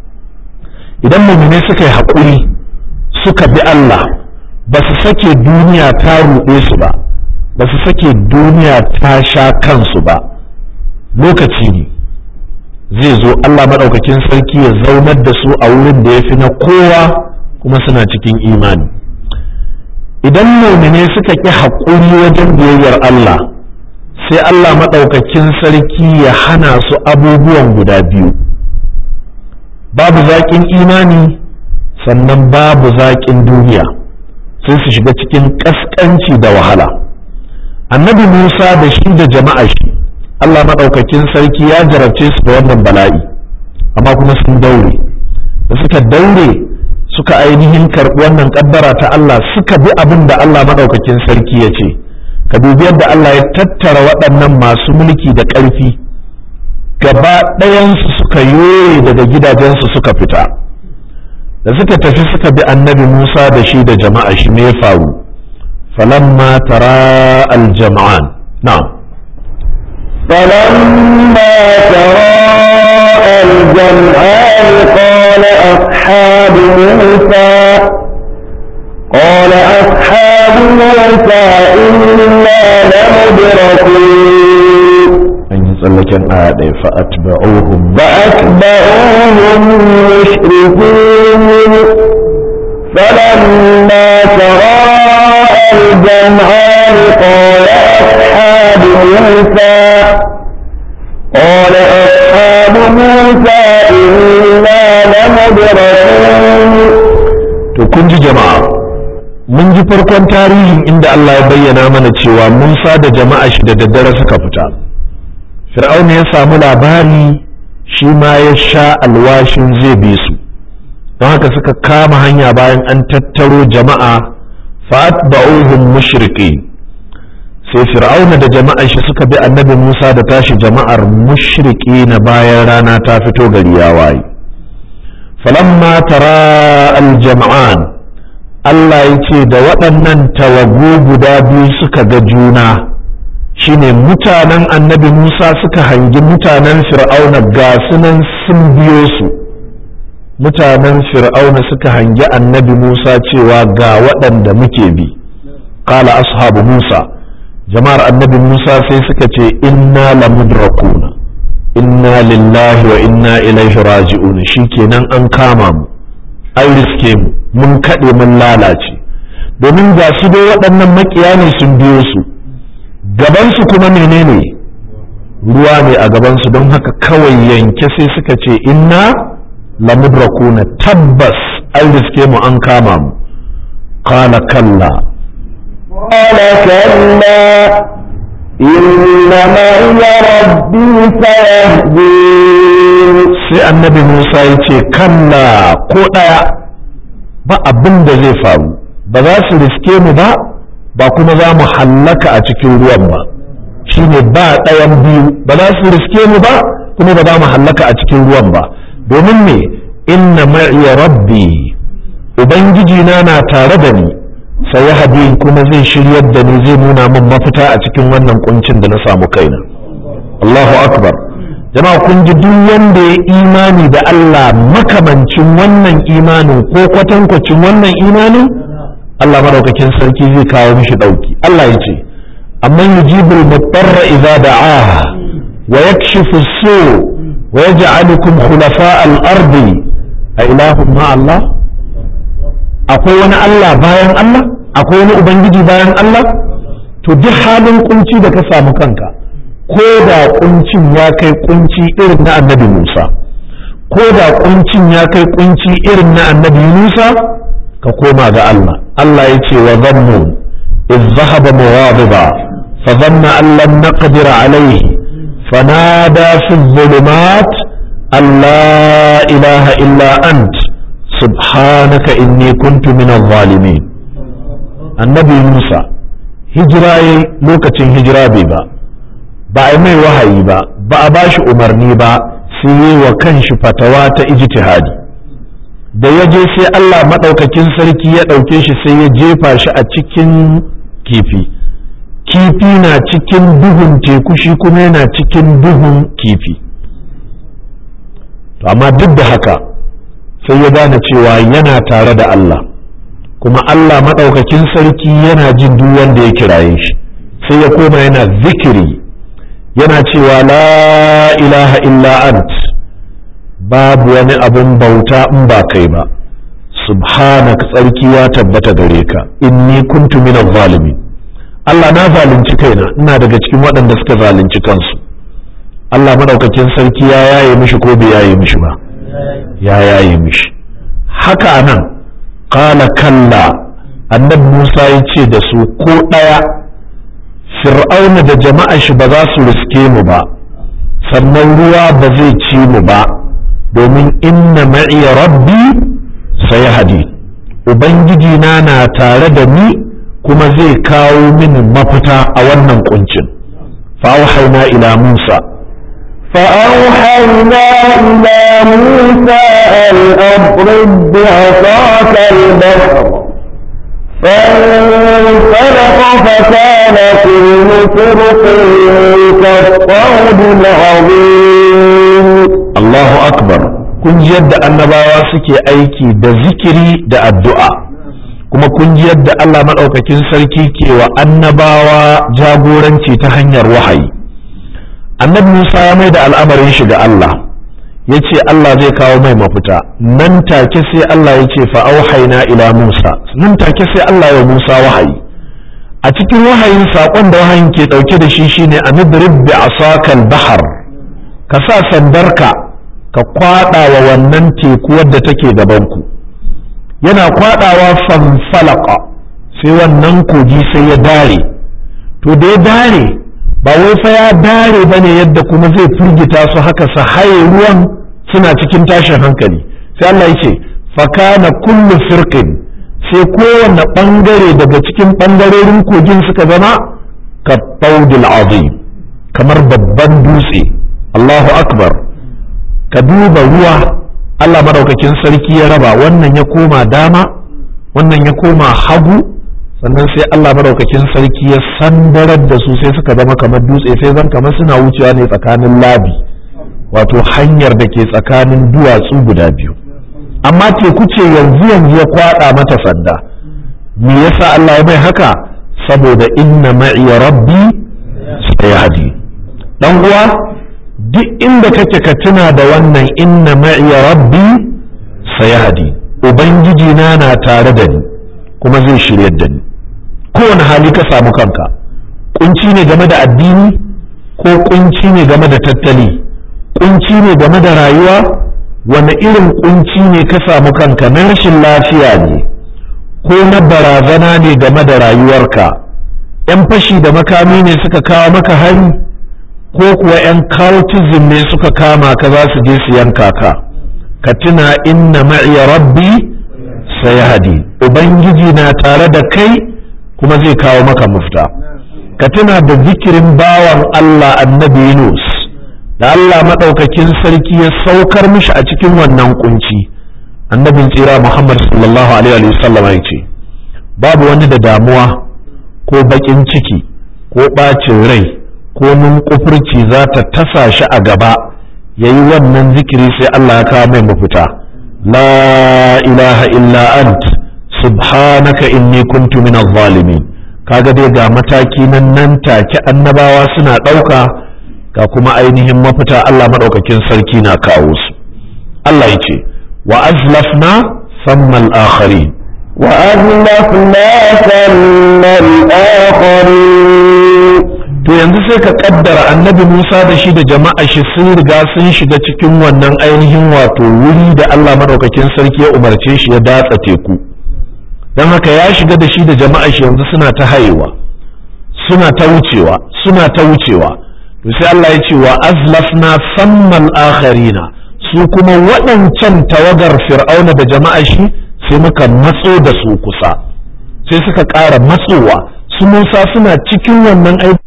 idan mumine suka yi haƙuri suka bi Allah ba su sake duniya ta ruɗe su ba ba su sake duniya ta sha kansu ba lokaci ne zai zo Allah maɗaukakin sarki ya zaunar da su a wurin da ya fi na kowa kuma suna cikin imani idan mumine suka ƙi haƙuri wajen biyayyar Allah sai Allah maɗaukakin sarki ya hana su abubuwan guda biyu babu zaƙin imani sannan babu zaƙin duniya sai su shiga cikin ƙasƙanci da wahala annabi musa da shi da jama'a shi Allah maɗaukakin sarki ya jarabce su da wannan bala'i amma kuma sun daure da suka daure suka ainihin karɓi wannan ƙaddara ta Allah suka bi abin da Allah maɗaukakin sarki ya ce ka dubi yadda Allah ya tattara waɗannan masu mulki da ƙarfi gaba ɗayansu suka yoye daga gidajensu suka fita da suka tafi suka bi annabi Musa da shi da jama'a shi me ya faru falamma tara aljama'an na'am فلما تراءى الجمعان قال أصحاب موسى قال أصحاب موسى إنا لمدركون an yi tsallaken aya ɗaya fa'atba'uhum فأتبعوهم مشركين فلما تراءى الجمعان قال أصحاب موسى قال أصحاب موسى إنا لمدركون to kun ji jama'a mun ji farkon tarihin inda Allah ya bayyana mana cewa Musa da jama'a shi da daddare suka fita Fir'auna ya samu labari shi ma ya sha alwashin zai bi su don haka suka kama hanya bayan an tattaro jama'a fa'atba'uhum mushriki sai fir'auna da jama'a shi suka bi annabi Musa da tashi jama'ar mushriki na bayan rana ta fito gari ya waye falamma tara aljam'an Allah ya ce da waɗannan tawagu guda biyu suka ga juna shine mutanen annabi Musa suka hangi mutanen fir'auna ga sunan sun biyo su mutanen fir'auna suka hangi annabi Musa cewa ga waɗanda muke bi qala ashabu Musa jama'ar annabi Musa sai suka ce inna lamudrakuna inna lillahi wa inna ilaihi raji'un shikenan an kama mu an riske mu mun kaɗe mun lalace domin ga su dai waɗannan makiya ne sun biyo su gabansu kuma menene ruwa ne a gabansu don haka kawai yanke sai suka ce inna lamudrakuna tabbas an riske mu an kama mu qala kalla قال كلا إن معي ربي سيهدين sai annabi Musa ya ce kalla ko ɗaya ba abin da zai faru ba za su riske mu ba ba kuma za mu hallaka a cikin ruwan ba shine ba ɗayan biyu ba za su riske mu ba kuma ba za mu hallaka a cikin ruwan ba domin me inna ma'iya rabbi ubangiji na na tare da ni sai ya kuma zai shiryar da ni zai nuna min mafita a cikin wannan kuncin da na samu kaina Allahu akbar jama'a kun ji duk wanda ya imani da Allah makamancin wannan imanin ko kwatankwacin wannan imanin Allah madaukakin sarki zai kawo mishi dauki Allah ya ce amma yujibul mutarra idza da'aha wa yakshifu as-su wa yaj'alukum khulafa al-ardi a ilahun ma Allah akwai wani Allah bayan Allah akwai wani ubangiji bayan Allah to to duk halin kunci da ka samu kanka ko da kuncin ya kai kunci irin na annabi Musa ko da kuncin ya kai kunci irin na annabi Musa ka koma ga Allah Allah ya ce wa zannu iz zahaba mughadiba fa dhanna an lam naqdir alayhi fanada fi dhulumat an la ilaha illa ant subhanaka inni kuntu min adh-dhalimin annabi Musa hijira lokacin hijira bai ba ba a mai wahayi ba ba a ba shi umarni ba sai yi wa kanshi fatawa ta ijtihadi da ya je sai Allah maɗaukakin sarki ya ɗauke shi sai ya jefa shi a cikin kifi kifi na cikin duhun teku shi kuma yana cikin duhun kifi amma duk da haka sai ya gane cewa yana tare da Allah kuma Allah maɗaukakin sarki yana jin duk wanda ya kiraye shi sai ya koma yana zikiri yana cewa la ilaha illa ant babu wani abun bauta in ba kai ba subhanaka tsarki ya tabbata gare ka inni kuntu minaz zalimin Allah na zalunci kaina ina daga cikin waɗanda suka zalunci kansu Allah madaukakin sarki ya yaye mishi ko bai yaye mishi ba ya yaye mishi haka nan qala kalla annabi Musa ya ce da su ko ɗaya fir'auna da jama'a shi ba za su riske mu ba sannan ruwa ba zai ci mu ba domin inna ma'iya rabbi sai hadi ubangiji na na tare da ni kuma zai kawo mini mafita a wannan kuncin fa'auhaina ila musa فأوحينا إلى موسى أن أضرب بعصاك البحر فانفلق فكان كل فرق كالطود العظيم الله أكبر kun ji yadda annabawa suke aiki da zikiri da addu'a kuma kun ji yadda Allah maɗaukakin sarki ke wa annabawa jagoranci ta hanyar wahayi annabi Musa ya mai da al'amarin shi ga Allah ya ce Allah zai kawo mai mafita nan take sai Allah ya ce fa'auhaina ila Musa nan take sai Allah ya Musa wahayi a cikin wahayin saƙon da wahayin ke ɗauke da shi shine a nidrib bi asakal bahar ka sa sandarka ka kwaɗa wa wannan teku wadda take gabanku yana kwaɗawa fanfalaka sai wannan kogi sai ya dare to da ya dare ba wai fa ya dare bane yadda kuma zai firgita su haka su haye ruwan suna cikin tashin hankali sai Allah ya ce fakana kullu firqin sai kowanne bangare daga cikin bangarorin kogin suka zama ka taudil azim kamar babban dutse Allahu akbar ka duba ruwa Allah madaukakin sarki ya raba wannan ya koma dama wannan ya koma hagu sannan sai Allah madaukakin sarki ya sandarar da su sai suka zama kamar dutse sai zan kamar suna wucewa ne tsakanin labi wato hanyar da ke tsakanin duwatsu guda biyu amma teku ce yanzu yanzu ya kwada mata sanda me yasa Allah ya mai haka saboda inna ma'iya rabbi sayahdi dan uwa duk inda kake ka tuna da wannan inna ma'iya rabbi sayahdi ubangiji na na tare da ni kuma zai shiryar da ni kowane hali ka samu kanka kunci ne game da addini ko kunci ne game da tattali kunci ne game da rayuwa wani irin kunci ne ka samu kanka na rashin lafiya ne ko na barazana ne game da rayuwarka yan fashi da makami ne suka kawo maka hari ko kuwa yan cultism ne suka kama ka za su je su yanka ka ka tuna inna ma'iya rabbi sayahdi ubangiji na tare da kai kuma zai kawo maka mafita ka tuna da zikirin bawan Allah annabi Yunus da Allah maɗaukakin sarki ya saukar mishi a cikin wannan kunci annabin tsira Muhammad sallallahu alaihi wasallam ya ce babu wani da damuwa ko baƙin ciki ko ɓacin rai ko nunkufurci za ta tasa shi a gaba ya yi wannan zikiri sai Allah ya kawo mai mafita la ilaha illa ant subhanaka inni kuntu minaz zalimin kaga dai ga mataki nan nan take annabawa suna ɗauka ga kuma ainihin mafita Allah maɗaukakin sarki na kawo su Allah ya ce wa azlafna sammal akharin وأزلفنا ثم الآخرين to yanzu sai ka kaddara annabi Musa da shi da jama'a shi sun riga sun shiga cikin wannan ainihin wato wuri da Allah madaukakin sarki ya umarce shi ya datsa teku don haka ya shiga da shi da jama'a shi yanzu suna ta hayewa suna ta wucewa suna ta wucewa to sai Allah ya ce wa azlafna sammal akharina su kuma waɗancan tawagar fir'auna da jama'a shi sai muka matso da su kusa sai suka ƙara matsowa su Musa suna cikin wannan aiki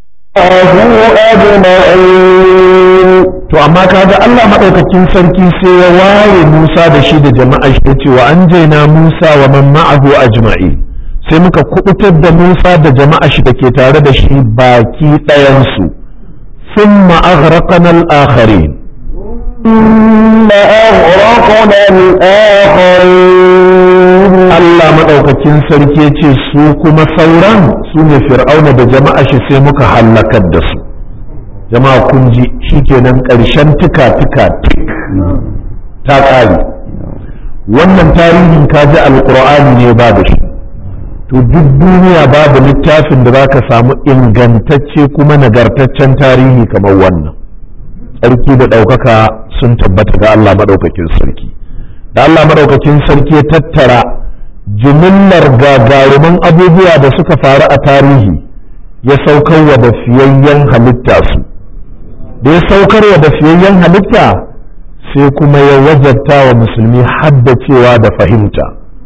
to amma kaga Allah madaukakin sarki sai ya ware Musa da shi da jama'a shi yace wa anjayna Musa wa man ma'ahu ajma'i sai muka kubutar da Musa da jama'a shi da ke tare da shi baki ɗayan su thumma aghraqna al-akharin ثم أغرقنا الآخرين Allah madaukakin sarki yace su kuma sauran su ne fir'auna da jama'a shi sai muka hallakar da su jama'a kun ji shikenan ƙarshen tuka tuka tik ta ƙare wannan tarihin kaji alƙur'ani ne ba da shi to duk duniya babu littafin da zaka samu ingantacce kuma nagartaccen tarihi kamar wannan tsarki da ɗaukaka sun tabbata ga Allah maɗaukakin sarki da Allah maɗaukakin sarki ya tattara jimillar gagaruman abubuwa da suka faru a tarihi ya saukar wa da fiyayyen halitta su da ya saukar wa da fiyayyen halitta sai kuma ya wajabta wa musulmi haddacewa da fahimta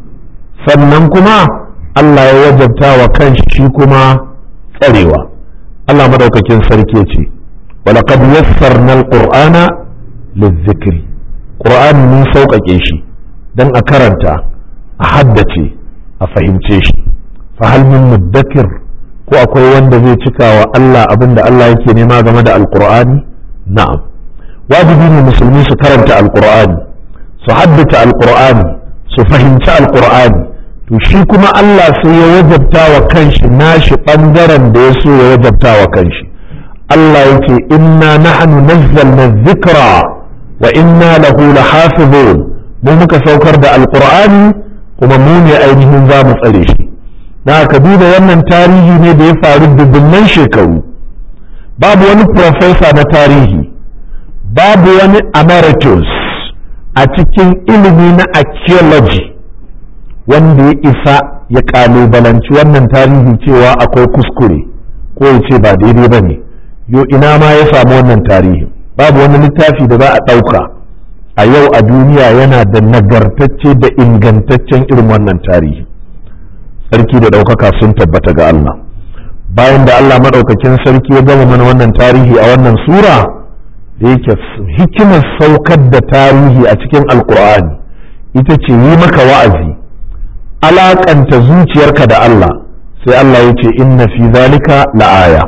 sannan kuma Allah ya wajabta wa kanshi shi kuma tsarewa Allah madaukakin sarki ya ce walaqad yassarna alqur'ana lizikri qur'an mun sauƙaƙe shi dan a karanta a haddace a fahimce shi fa hal min muddakir ko akwai wanda zai cika wa Allah abinda Allah yake nema game da alqur'ani na'am wajibi ne musulmi su karanta alqur'ani su haddace alqur'ani su fahimci alqur'ani to shi kuma Allah sai ya wajabta wa kanshi nashi ɓangaren da ya so ya wajabta wa kanshi Allah ya ce inna nahnu nazzalna dhikra wa inna lahu lahafizun mu muka saukar da alqur'ani kuma mu ne ainihin za mu tsare shi na ka duba wannan tarihi ne da ya faru dubunnan shekaru babu wani professor na tarihi babu wani emeritus a cikin ilimi na archaeology wanda ya isa ya kalubalanci wannan tarihi cewa akwai kuskure ko ya ce ba daidai ba ne yo ina ma ya samu wannan tarihi babu wani littafi da za a ɗauka a yau a duniya yana da nagartacce da ingantaccen irin wannan tarihi sarki da ɗaukaka sun tabbata ga Allah bayan da Allah maɗaukakin sarki ya gama mana wannan tarihi a wannan sura da yake hikimar saukar da tarihi a cikin alkur'ani ita ce yi maka wa'azi alakanta zuciyarka da Allah sai Allah ya ce inna fi zalika la'aya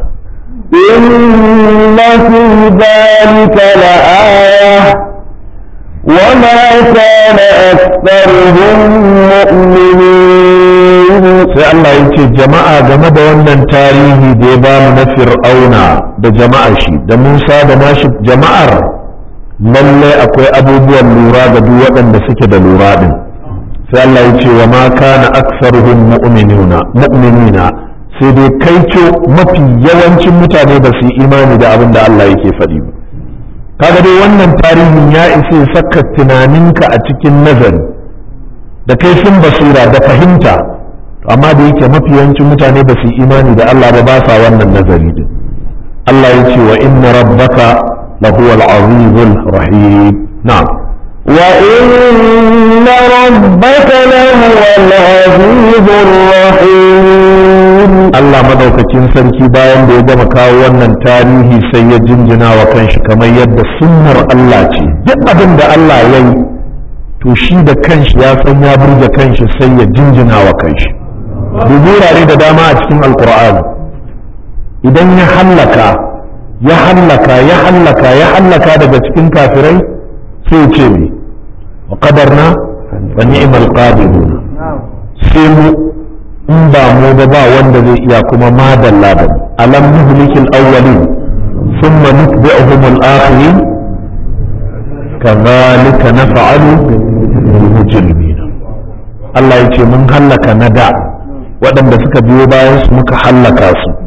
inna fi zalika la'aya وما كان أكثرهم مؤمنين sai Allah ya ce jama'a game da wannan tarihi da ya bamu na fir'auna da jama'ar shi da Musa da nashi jama'ar lallai akwai abubuwan lura ga duk waɗanda suke da lura din sai Allah ya ce wa ma kana aktsaruhum mu'minuna mu'minina sai dai kaico mafi yawancin mutane ba su yi imani da abin da Allah yake faɗi ba kaga dai wannan tarihin ya isa ya saka tunaninka a cikin nazari da kaifin basira da fahimta amma da yake mafi yawancin mutane ba su yi imani da Allah ba ba sa wannan nazari din Allah ya ce wa inna rabbaka lahuwal azizul rahim na'am وإن ربك لهو العزيز الرحيم Allah madaukakin sarki bayan da ya gama kawo wannan tarihi sai ya jinjina wa kanshi kamar yadda sunnar Allah ce duk abin da Allah ya yi to shi da kanshi ya san ya burge kanshi sai ya jinjina wa kanshi dubi wurare da dama a cikin alkur'ani idan ya hallaka ya hallaka ya hallaka ya hallaka daga cikin kafirai sai ya ce ne wa qadarna wa ni'mal qadirun sai mu in ba mu ba ba wanda zai iya kuma madalla da alam nuhlikil awwalin thumma nutbi'uhum al-akhirin kadhalika naf'alu bil mujrimin Allah ya ce mun hallaka na da waɗanda suka biyo bayan su muka hallaka su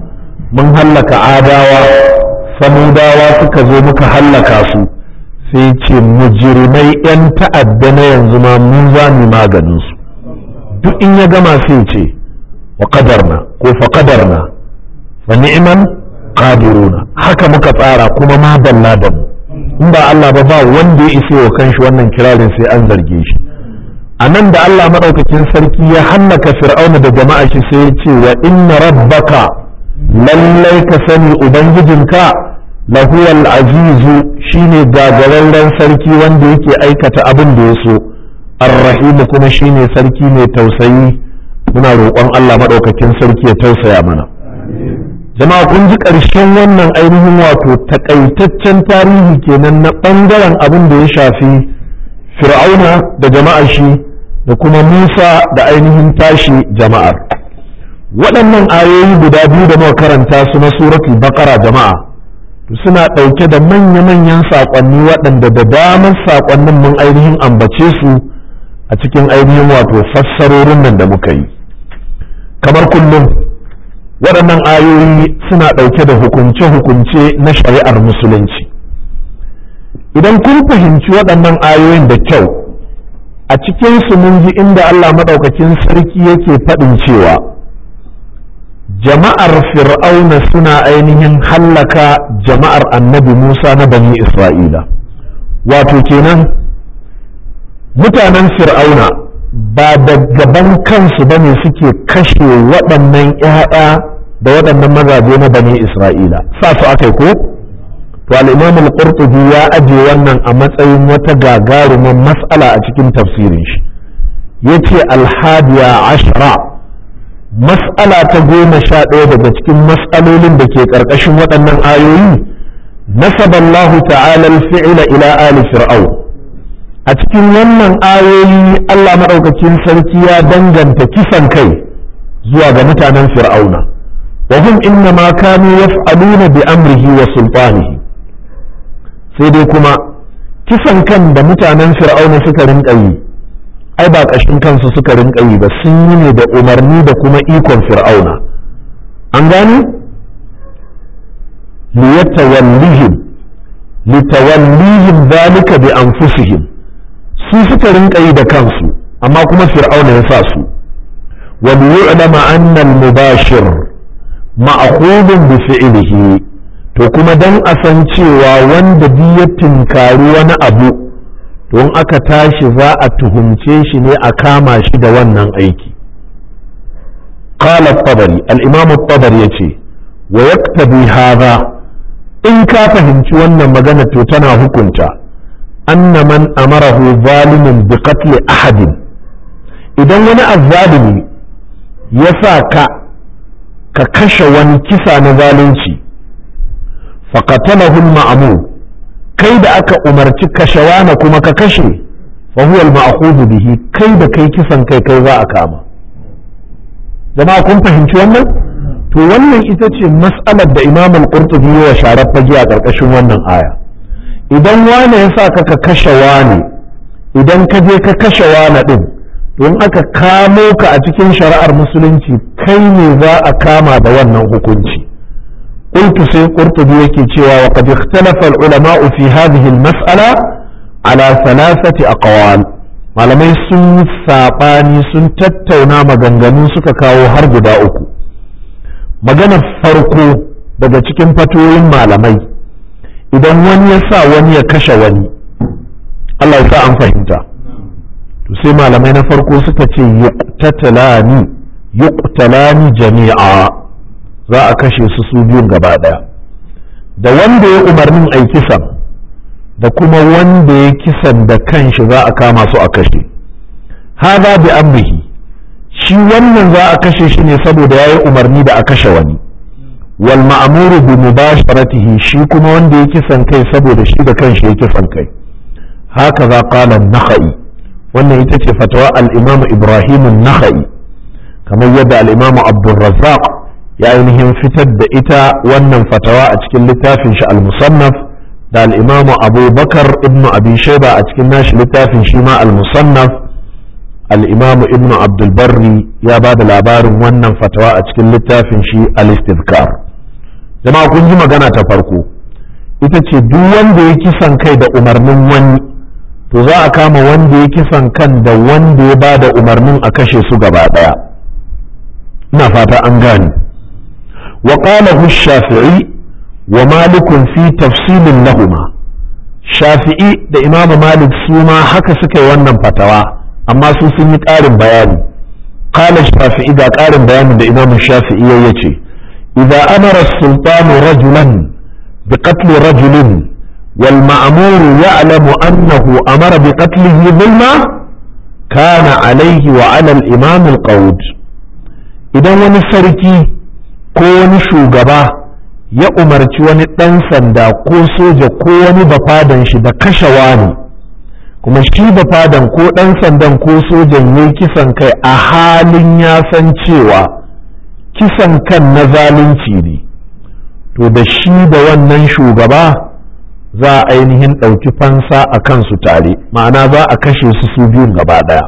mun hallaka adawa samudawa suka zo muka hallaka su sai ce mujrimai 'yan ta'adda na yanzu ma mun za mu maganin su duk in ya gama sai ce wa qadarna ko fa qadarna fa ni'man qadiruna haka muka tsara kuma ma dalla da mu in ba Allah ba ba wanda ya isa wa kanshi wannan kirarin sai an zarge shi a nan da Allah maɗaukakin sarki ya hallaka fir'auna da jama'a shi sai ya ce wa inna rabbaka lallai ka sani ubangijinka lahuwal azizu shine gagararren sarki wanda yake aikata abin da ya so arrahimu kuma shine sarki mai tausayi muna roƙon Allah maɗaukakin sarki ya tausaya mana jama'a kun ji ƙarshen wannan ainihin wato takaitaccen tarihi kenan na ɓangaren abin da ya shafi fir'auna da jama'ar shi da kuma musa da ainihin tashi jama'ar waɗannan ayoyi guda biyu da muka karanta su na suratul baqara jama'a suna ɗauke da manya-manyan saƙonni waɗanda da damar saƙonnin mun ainihin ambace su a cikin ainihin wato fassarorin nan da muka yi kamar kullum waɗannan ayoyi suna ɗauke da hukunce-hukunce na shari'ar musulunci idan kun fahimci waɗannan ayoyin da kyau a cikinsu mun ji inda Allah maɗaukakin sarki yake faɗin cewa jama'ar fir'auna suna ainihin hallaka jama'ar annabi Musa na bani Isra'ila wato kenan mutanen fir'auna ba da gaban kansu ba ne suke kashe waɗannan ‘ya'ya da waɗannan mazaje na bani Isra'ila sa su aka ko? to al-imam al-qurtubi ya aje wannan a matsayin wata gagarumin mas'ala a cikin tafsirin shi yace al-hadiya ashra mas'ala ta goma sha ɗaya daga cikin mas'alolin da ke ƙarƙashin waɗannan ayoyi nasaba Allah ta'ala al-fi'la ila ali fir'au a cikin wannan ayoyi Allah madaukakin sarki ya danganta kisan kai zuwa ga mutanen fir'auna wa hum inna ma kanu yaf'aluna bi amrihi wa sultanihi sai dai kuma kisan kan da mutanen fir'auna suka rinka yi ai ba ƙashin kansu suka rinka yi ba sun yi ne da umarni da kuma ikon fir'auna an gani liyatawallihim litawallihim zalika bi anfusihim su suka rinka yi da kansu amma kuma fir'auna ya sa su wa liyu'lama anna al-mubashir ma'khudun bi fi'lihi to kuma don a san cewa wanda duk ya tinkari wani abu don aka tashi za a tuhumce shi ne a kama shi da wannan aiki qala tabari al-imam tabari yace wa yaktabi hadha in ka fahimci wannan magana to tana hukunta anna man amarahu zalimin bi qatl ahadin idan wani azzalimi ya sa ka ka kashe wani kisa na zalunci faqatalahu al-ma'mur kai da aka umarci kashewana kuma ka kashe fa huwa al-ma'khudhu bihi kai da kai kisan kai kai za a kama jama'a kun fahimci wannan to wannan ita ce mas'alar da Imam al-Qurtubi ya sharar fage a ƙarƙashin wannan aya idan wane ya sa ka ka kashe wane idan ka je ka kashe wane din don aka kamo ka a cikin shari'ar musulunci kai ne za a kama da wannan hukunci قلت سي قرطبي يكي تشوى وقد اختلف العلماء في هذه المسألة على ثلاثة أقوال malamai sun saɓani sun tattauna maganganu suka kawo har guda uku maganar farko daga cikin fatoyin malamai idan wani ya sa wani ya kashe wani Allah ya sa an fahimta to sai malamai na farko suka ce yuqtatalani yuqtalani jami'a za a kashe su su biyun gaba ɗaya da wanda ya umarnin a kisan da kuma wanda ya kisan da kanshi za a kama su a kashe haza bi amrihi shi wannan za a kashe shi ne saboda ya yi umarni da a kashe wani wal ma'amuru bi mubasharatihi shi kuma wanda ya kisan kai saboda shi da kanshi ya kisan kai haka za qala nakhai wannan ita ce fatawa al-imam ibrahim an-nakhai kamar yadda al-imam abdurrazzaq ya ainihin fitar da ita wannan fatawa a cikin littafin shi al-musannaf da al-imamu abubakar ibn abi shaiba a cikin nashi littafin shi ma al-musannaf al-imamu ibn abdul barri ya ba da labarin wannan fatawa a cikin littafin shi al-istizkar jama'a kun ji magana ta farko ita ce duk wanda ya kisan kai da umarnin wani to za a kama wanda ya kisan kan da wanda ya ba da umarnin a kashe su gaba ɗaya ina fata an gane wa qala shafi'i wa malikun fi tafsilin lahuma shafi'i da imamu malik su ma haka suka yi wannan fatawa amma su sun yi ƙarin bayani qala shafi'i ga ƙarin bayanin da imamu shafi'i ya ce idza amara sultanu rajulan biqatli rajulin wal ma'muru ya'lamu annahu amara biqatlihi dhulma kana alayhi wa 'ala al-imam al-qawd idan wani sarki ko wani shugaba ya umarci wani ɗan sanda ko soja ko wani bafadan shi da kashe wani kuma shi bafadan ko ɗan sandan ko sojan ya kisan kai a halin ya san cewa kisan kan na zalunci ne to da shi da wannan shugaba za a ainihin ɗauki fansa a kansu tare ma'ana za a kashe su su biyun gaba ɗaya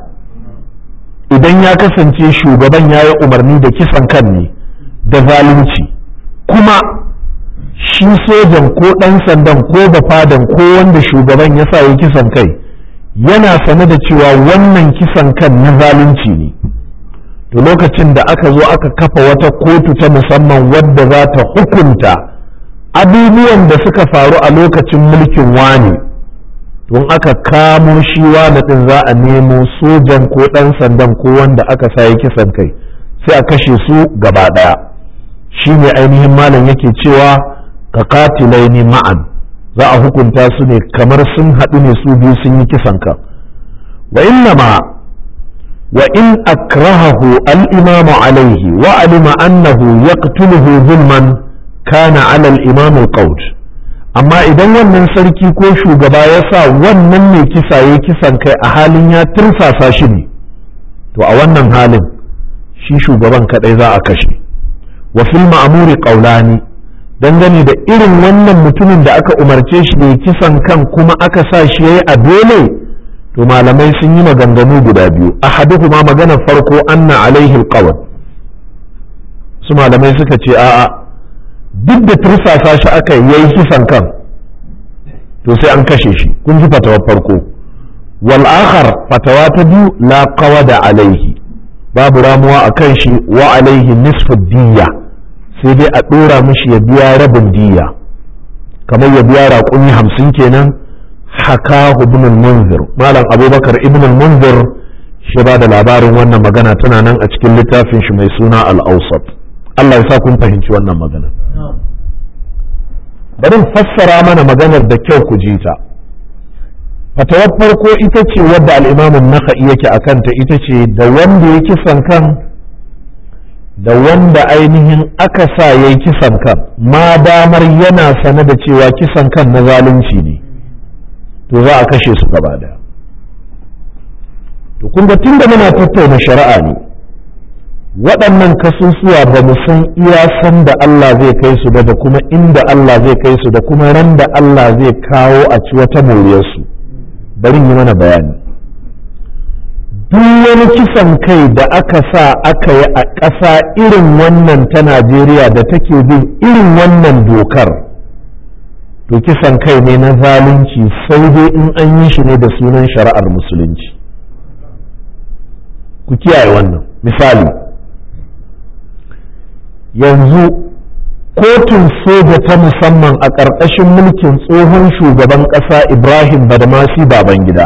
idan ya kasance shugaban ya yi umarni da kisan kan ne da zalunci kuma shi sojan ko ɗan sandan ko bafadan ko wanda shugaban ya sa ya kisan kai yana sane da cewa wannan kisan kan na zalunci ne to lokacin da aka zo aka kafa wata kotu ta musamman wadda za ta hukunta abubuwan da suka faru a lokacin mulkin wani don aka kamo shi wani ɗin za a nemo sojan ko ɗan sandan ko wanda aka sa ya kisan kai sai a kashe su gaba ɗaya shi ne ainihin malam yake cewa ka katilaini ma'an za a hukunta su ne kamar sun haɗu ne su biyu sun yi kisan ka wa inna ma wa in akrahahu al-imamu alaihi wa alima annahu yaqtuluhu zulman kana ala al-imam al amma idan wannan sarki ko shugaba ya sa wannan mai kisa ya kisan kai a halin ya tursasa shi ne to a wannan halin shi shugaban kadai za a kashe wa fil ma'muri qawlani dangane da irin wannan mutumin da aka umarce shi ne kisan kan kuma aka sa shi yayi a dole to malamai sun yi maganganu guda biyu ahaduhuma magana farko anna alaihi alqawl su malamai suka ce a'a duk da tursasa shi aka yayi kisan kan to sai an kashe shi kun ji fatawar farko wal akhar fatawa ta biyu la qawada alaihi babu ramuwa akan shi wa alaihi nisfu diyya sai dai a ɗora mishi ya biya rabin diya kamar ya biya raƙumi hamsin kenan haka ibn munzir malam abubakar ibn munzir shi ba da labarin wannan magana tana nan a cikin littafin shi mai suna al-awsat Allah ya sa kun fahimci wannan magana bari fassara mana maganar da kyau ku ji ta fatawar farko ita ce wadda al-imamun naka'i yake akanta ita ce da wanda ya kisan kan da wanda ainihin aka sa ya yi kisan kan ma damar yana sane da cewa kisan kan na zalunci ne to za a kashe su gaba da to kun ga tunda muna tattauna shari'a ne waɗannan kasusuwa ba mu san iya san da Allah zai kai su ba da kuma inda Allah zai kai su da kuma ran da Allah zai kawo a ci wata moriyarsu bari yi mana bayani duk wani kisan kai da aka sa aka yi a ƙasa irin wannan ta Najeriya da take bin irin wannan dokar to kisan kai ne na zalunci sai dai in an yi shi ne da sunan shari'ar musulunci ku kiyaye wannan misali yanzu kotun soja ta musamman a ƙarƙashin mulkin tsohon shugaban ƙasa ibrahim badamasi babangida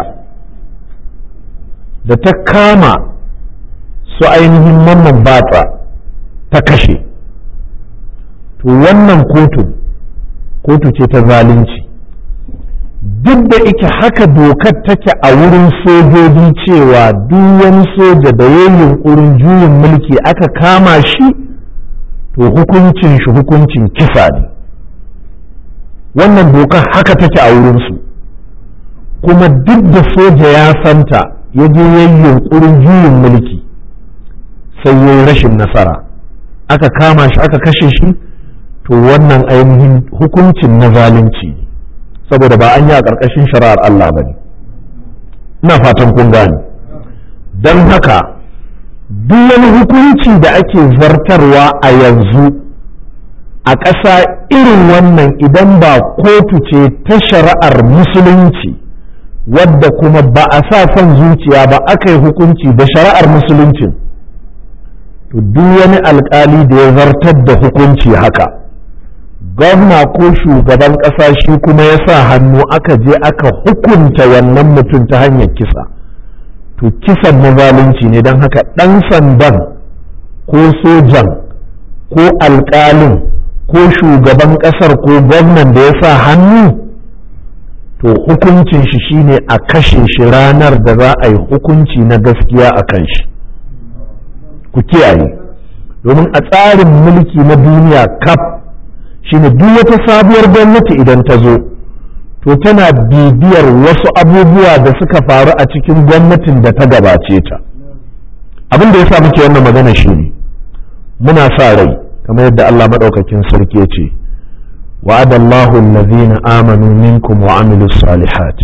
da ta kama su ainihin mamman batsa ta kashe to wannan kotun kotu ce ta zalunci duk da ike haka dokar take a wurin sojoji cewa duk wani soja da ya yunkurin juyin mulki aka kama shi to hukuncin shi hukuncin kisa ne wannan dokar haka take a wurinsu kuma duk da soja ya santa ya je ya yunkurin juyin mulki sai ya yi rashin nasara aka kama shi aka kashe shi to wannan ainihin hukuncin na zalunci ne saboda ba an yi a ƙarƙashin shari'ar Allah ba ne ina fatan kun gane don haka duk wani hukunci da ake zartarwa a yanzu a ƙasa irin wannan idan ba kotu ce ta shari'ar musulunci wadda kuma ba a sa son zuciya ba aka yi hukunci da shari'ar musuluncin to duk wani alkali da ya zartar da hukunci haka gwamna ko shugaban ƙasa shi kuma ya sa hannu aka je aka hukunta wannan mutum ta hanyar kisa to kisan na zalunci ne don haka ɗan sandan ko sojan ko alƙalin ko shugaban ƙasar ko gwamnan da ya sa hannu to hukuncin shi shine a kashe shi ranar da za a yi hukunci na gaskiya a kan shi ku kiyaye domin a tsarin mulki na duniya kaf shine duk wata sabuwar gwamnati idan ta zo to tana bibiyar wasu abubuwa da suka faru a cikin gwamnatin da ta gabace ta abin da ya sa muke wannan magana shine muna sa rai kamar yadda Allah maɗaukakin sarki ya ce وعد الله الذين آمنوا منكم وعملوا الصالحات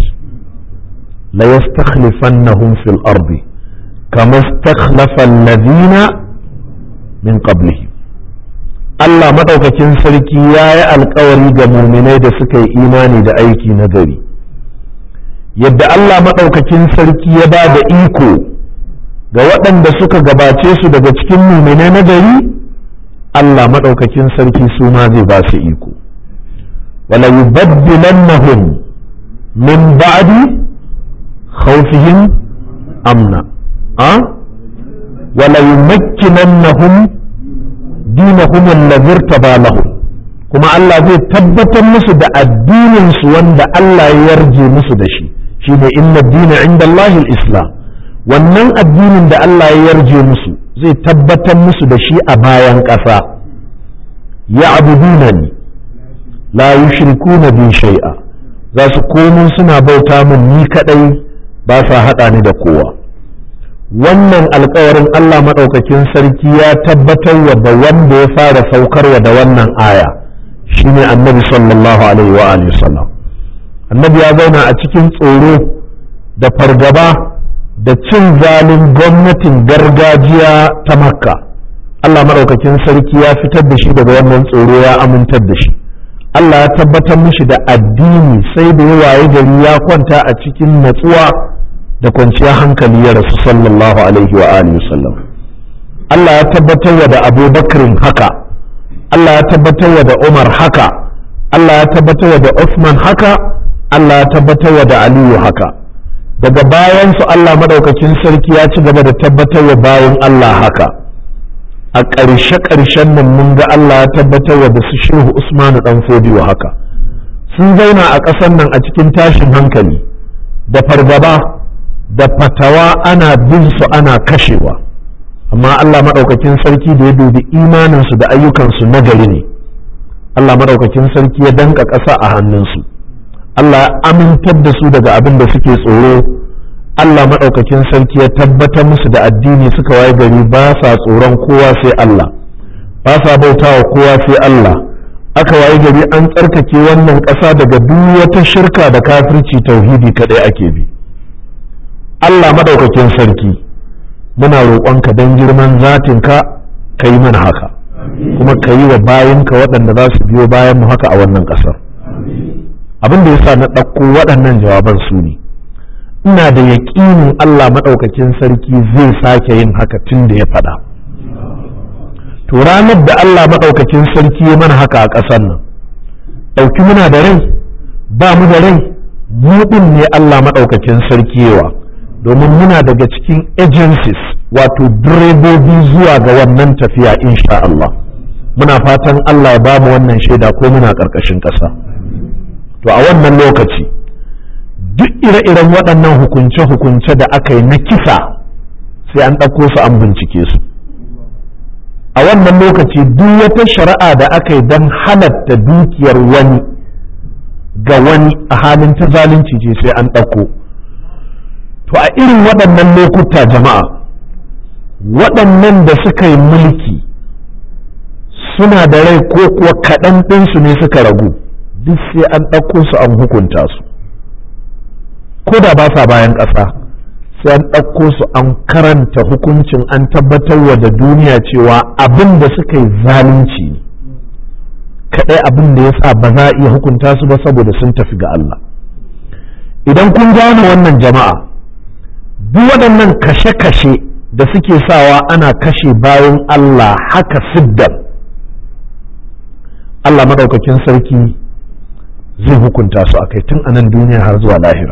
ليستخلفنهم في الأرض كما استخلف الذين من قبلهم Allah maɗaukakin sarki ya yi alkawari ga muminai da suka yi imani da aiki na gari yadda Allah maɗaukakin sarki ya ba da iko ga waɗanda suka gabace su daga cikin muminai na gari Allah maɗaukakin sarki su ma zai ba su iko وليبدلنهم من بعد خوفهم أمنا أه؟ وليمكننهم دينهم الذي ارتضى لهم kuma Allah zai tabbatar musu da addininsu wanda Allah ya yarje musu da shi shine inna dina inda Allahil Islam wannan addinin da Allah ya yarje musu zai tabbatar musu da shi a bayan ƙasa ya abudunani la yushrikuna bi shay'a za su komo suna bauta min ni kadai ba sa hada ni da kowa wannan alkawarin Allah madaukakin sarki ya tabbatar wa da wanda ya fara saukarwa da wannan aya shine annabi sallallahu alaihi wa alihi sallam annabi ya zauna a cikin tsoro da fargaba da cin zalin gwamnatin gargajiya ta makka Allah madaukakin sarki ya fitar da shi daga wannan tsoro ya amintar da shi Allah ya tabbatar mishi da addini sai da ya waye gari ya kwanta a cikin natsuwa da kwanciyar hankali ya rasu sallallahu alaihi wa alihi sallam Allah ya tabbatar wa da Abu Bakrin haka Allah ya tabbatar wa da Umar haka Allah ya tabbatar wa da Uthman haka Allah ya tabbatar wa da Aliyu haka daga bayan su Allah madaukakin sarki ya ci gaba da tabbatar wa bayan Allah haka a ƙarshe-ƙarshen nan mun ga Allah ya tabbatar da su shehu Usmanu ɗan fodiyo haka sun zauna a ƙasar nan a cikin tashin hankali da fargaba da fatawa ana bin su ana kashewa amma Allah maɗaukakin sarki da ya dubi imaninsu da ayyukansu na gari ne Allah maɗaukakin sarki ya danka ƙasa a hannunsu Allah ya amintar da su daga abin da suke tsoro Allah maɗaukakin sarki ya tabbatar musu da addini suka waye gari ba sa tsoron kowa sai Allah ba sa bautawa kowa sai Allah aka waye gari an tsarkake wannan ƙasa daga duk wata shirka da kafirci tauhidi kaɗai ake bi Allah maɗaukakin sarki muna roƙonka don girman zatinka ka yi mana haka kuma ka yi wa bayinka waɗanda za su biyo bayan mu haka a wannan ƙasar abin da ya sa na ɗauko waɗannan jawaban su ne ina da yaƙinin Allah maɗaukakin sarki zai sake yin haka tun da ya faɗa. To ranar da Allah maɗaukakin sarki ya mana haka a ƙasar nan, ɗauki muna da rai, ba mu da rai, mu ɗin ne Allah maɗaukakin sarki yawa, domin muna daga cikin agencies wato direbobi zuwa ga wannan tafiya insha Allah. Muna fatan Allah ya ba mu wannan shaida ko muna ƙarƙashin ƙasa. To a wannan lokaci. duk ire-iren waɗannan hukunce-hukunce da aka yi na kisa sai an ɗauko su an bincike su a wannan lokaci duk wata shari'a da aka yi don halatta dukiyar wani ga wani a halin ta zalunci ce sai an ɗauko to a irin waɗannan lokuta jama'a waɗannan da suka yi mulki suna da rai ko kuwa kaɗan ɗinsu ne suka ragu duk sai an ɗauko su an hukunta su ko da ba sa bayan ƙasa sai an ɗauko su an karanta hukuncin an tabbatar wa da duniya cewa abin da suka yi zalunci ne akwai abin da ya sa ba za a iya hukunta su ba saboda sun tafi ga Allah idan kun gane wannan jama'a duk waɗannan kashe-kashe da suke sawa ana kashe bayan Allah haka siddan Allah maɗaukakin sarki zai hukunta su a kai tun anan duniya har zuwa lahira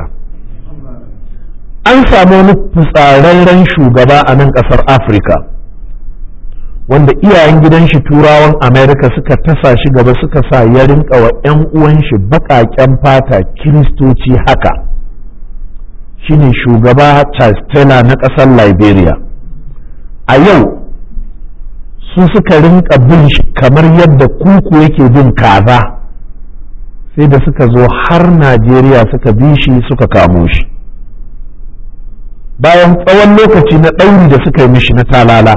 an samu wani fitsararren shugaba a nan ƙasar afirka wanda iyayen gidan shi turawan amerika suka tasa shi gaba suka sa ya rinka wa 'yan uwan shi baƙaƙen fata kiristoci haka shine shugaba charles taylor na ƙasar liberia a yau su suka rinka bin shi kamar yadda kuku yake bin kaza sai da suka zo har najeriya suka bi shi suka kamo shi bayan tsawon lokaci na ɗauri da suka yi mishi na talala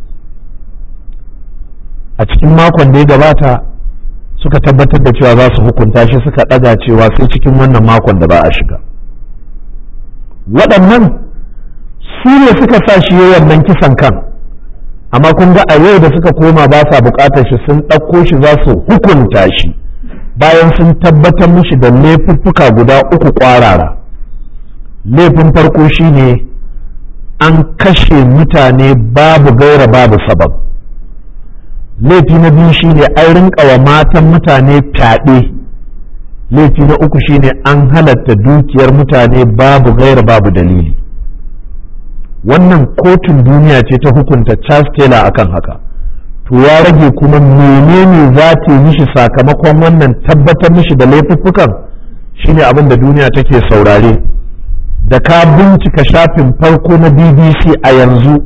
a cikin makon da ya gabata suka tabbatar da cewa za su hukunta shi suka ɗaga cewa sai cikin wannan makon da ba a shiga waɗannan su ne suka sa shi yi wannan kisan kan amma kun ga a yau da suka koma ba sa buƙatar shi sun ɗauko shi za su hukunta shi bayan sun tabbatar mishi da laifuffuka guda uku ƙwarara laifin farko shine an kashe mutane babu gaira babu sabab laifi na biyu shine an rinka wa matan mutane fyaɗe laifi na uku shine an halatta dukiyar mutane babu gaira babu dalili wannan kotun duniya ce ta hukunta Charles Taylor akan haka to ya rage kuma menene za ta yi mishi sakamakon wannan tabbatar mishi da laifuffukan shine abin da duniya take saurare da ka bincika shafin farko na bbc a yanzu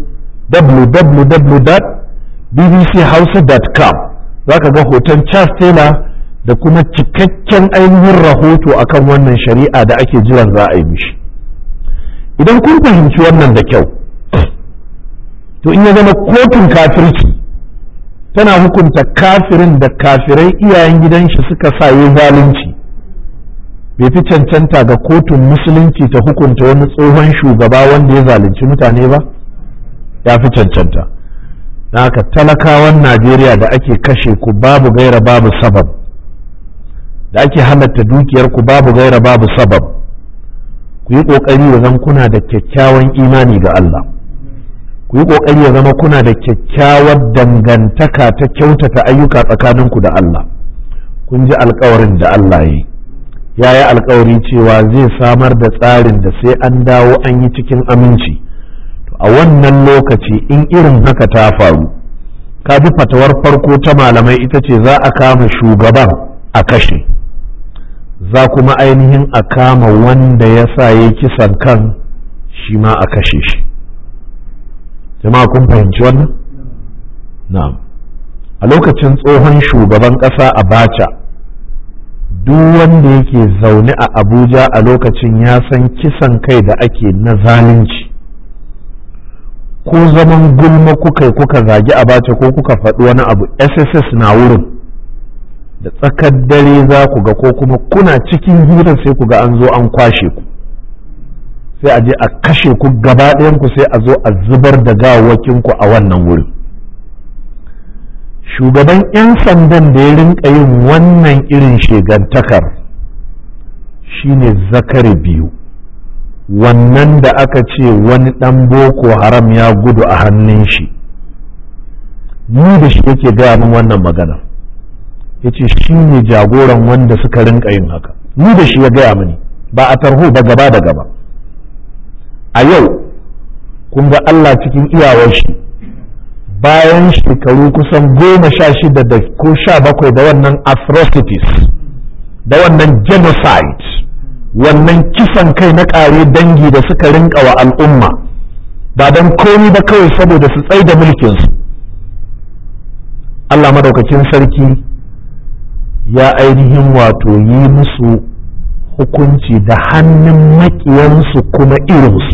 www.bbchausa.com za ka ga hoton charles taylor da kuma cikakken ainihin rahoto akan wannan shari'a da ake jiran za a yi mishi idan kun fahimci wannan da kyau to in ya zama kotun kafirci tana hukunta kafirin da kafirai iyayen gidan shi suka sa yi zalunci bai fi cancanta ga kotun musulunci ta hukunta wani tsohon shugaba wanda ya zalunci mutane ba ya fi cancanta na haka talakawan najeriya da ake kashe ku babu gaira babu sabab da ake halatta dukiyar ku babu gaira babu sabab ku yi ƙoƙari ya zama kuna da kyakkyawan imani ga Allah ku yi ƙoƙari ya zama kuna da kyakkyawar dangantaka ta kyautata ayyuka tsakaninku da Allah kun ji alkawarin da Allah ya yi ya yi alkawari cewa zai samar da tsarin da sai an dawo an yi cikin aminci to a wannan lokaci in irin haka ta faru ka ji fatawar farko ta malamai ita ce za a kama shugaban a kashe za kuma ainihin a kama wanda ya sa ya kisan kan shi ma a kashe shi jama'a kun fahimci wannan na'am a lokacin tsohon shugaban ƙasa abacha duk wanda yake zaune a abuja a lokacin ya san kisan kai da ake na zalunci ko zaman gulma kuka kuka zagi abacha ko kuka faɗi wani abu sss na wurin da tsakar dare za ku ga ko kuma kuna cikin hirar sai ku ga an zo an kwashe ku sai a je a kashe ku gaba ku sai a zo a zubar da ku a wannan wurin shugaban 'yan sandan da ya rinka yin wannan irin shegantakar shine zakari biyu wannan da aka ce wani ɗan boko haram ya gudu a hannun shi ni da shi yake gaya min wannan magana ya ce shi ne jagoran wanda suka rinka yin haka ni da shi ya gaya mini ba a tarho ba gaba da gaba a yau kun ga Allah cikin iyawar shi bayan shekaru kusan goma sha shida da ko sha bakwai da wannan atrocities da wannan genocide wannan kisan kai na ƙare dangi da suka rinka wa al'umma ba don komi ba kawai saboda su tsai da mulkinsu Allah madaukakin sarki ya ainihin wato yi musu hukunci da hannun maƙiyansu kuma irinsu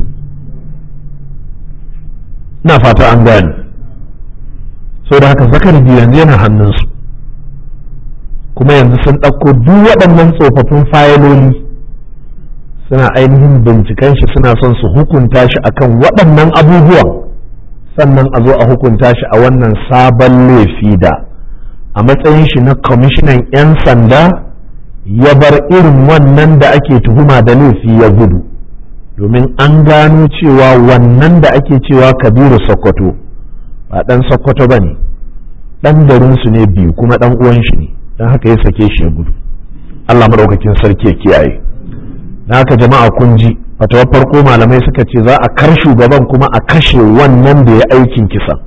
na fata an gane sau da haka zakar yanzu yana hannunsu kuma yanzu sun ɗauko duk waɗannan tsofaffin fayiloli suna ainihin binciken shi suna son su hukunta shi akan waɗannan abubuwan sannan a zo a hukunta shi a wannan sabon laifi da a matsayin shi na kwamishinan 'yan sanda ya bar irin wannan da ake tuhuma da laifi ya gudu domin an gano cewa wannan da ake cewa kabiru sokoto ba ɗan sokoto ba ne ɗan garinsu ne biyu kuma ɗan uwan shi ne don haka ya sake shi ya gudu allah maɗaukakin sarki ya kiyaye na haka jama'a kun ji fatawar farko malamai suka ce za a kar shugaban kuma a kashe wannan da ya aikin kisa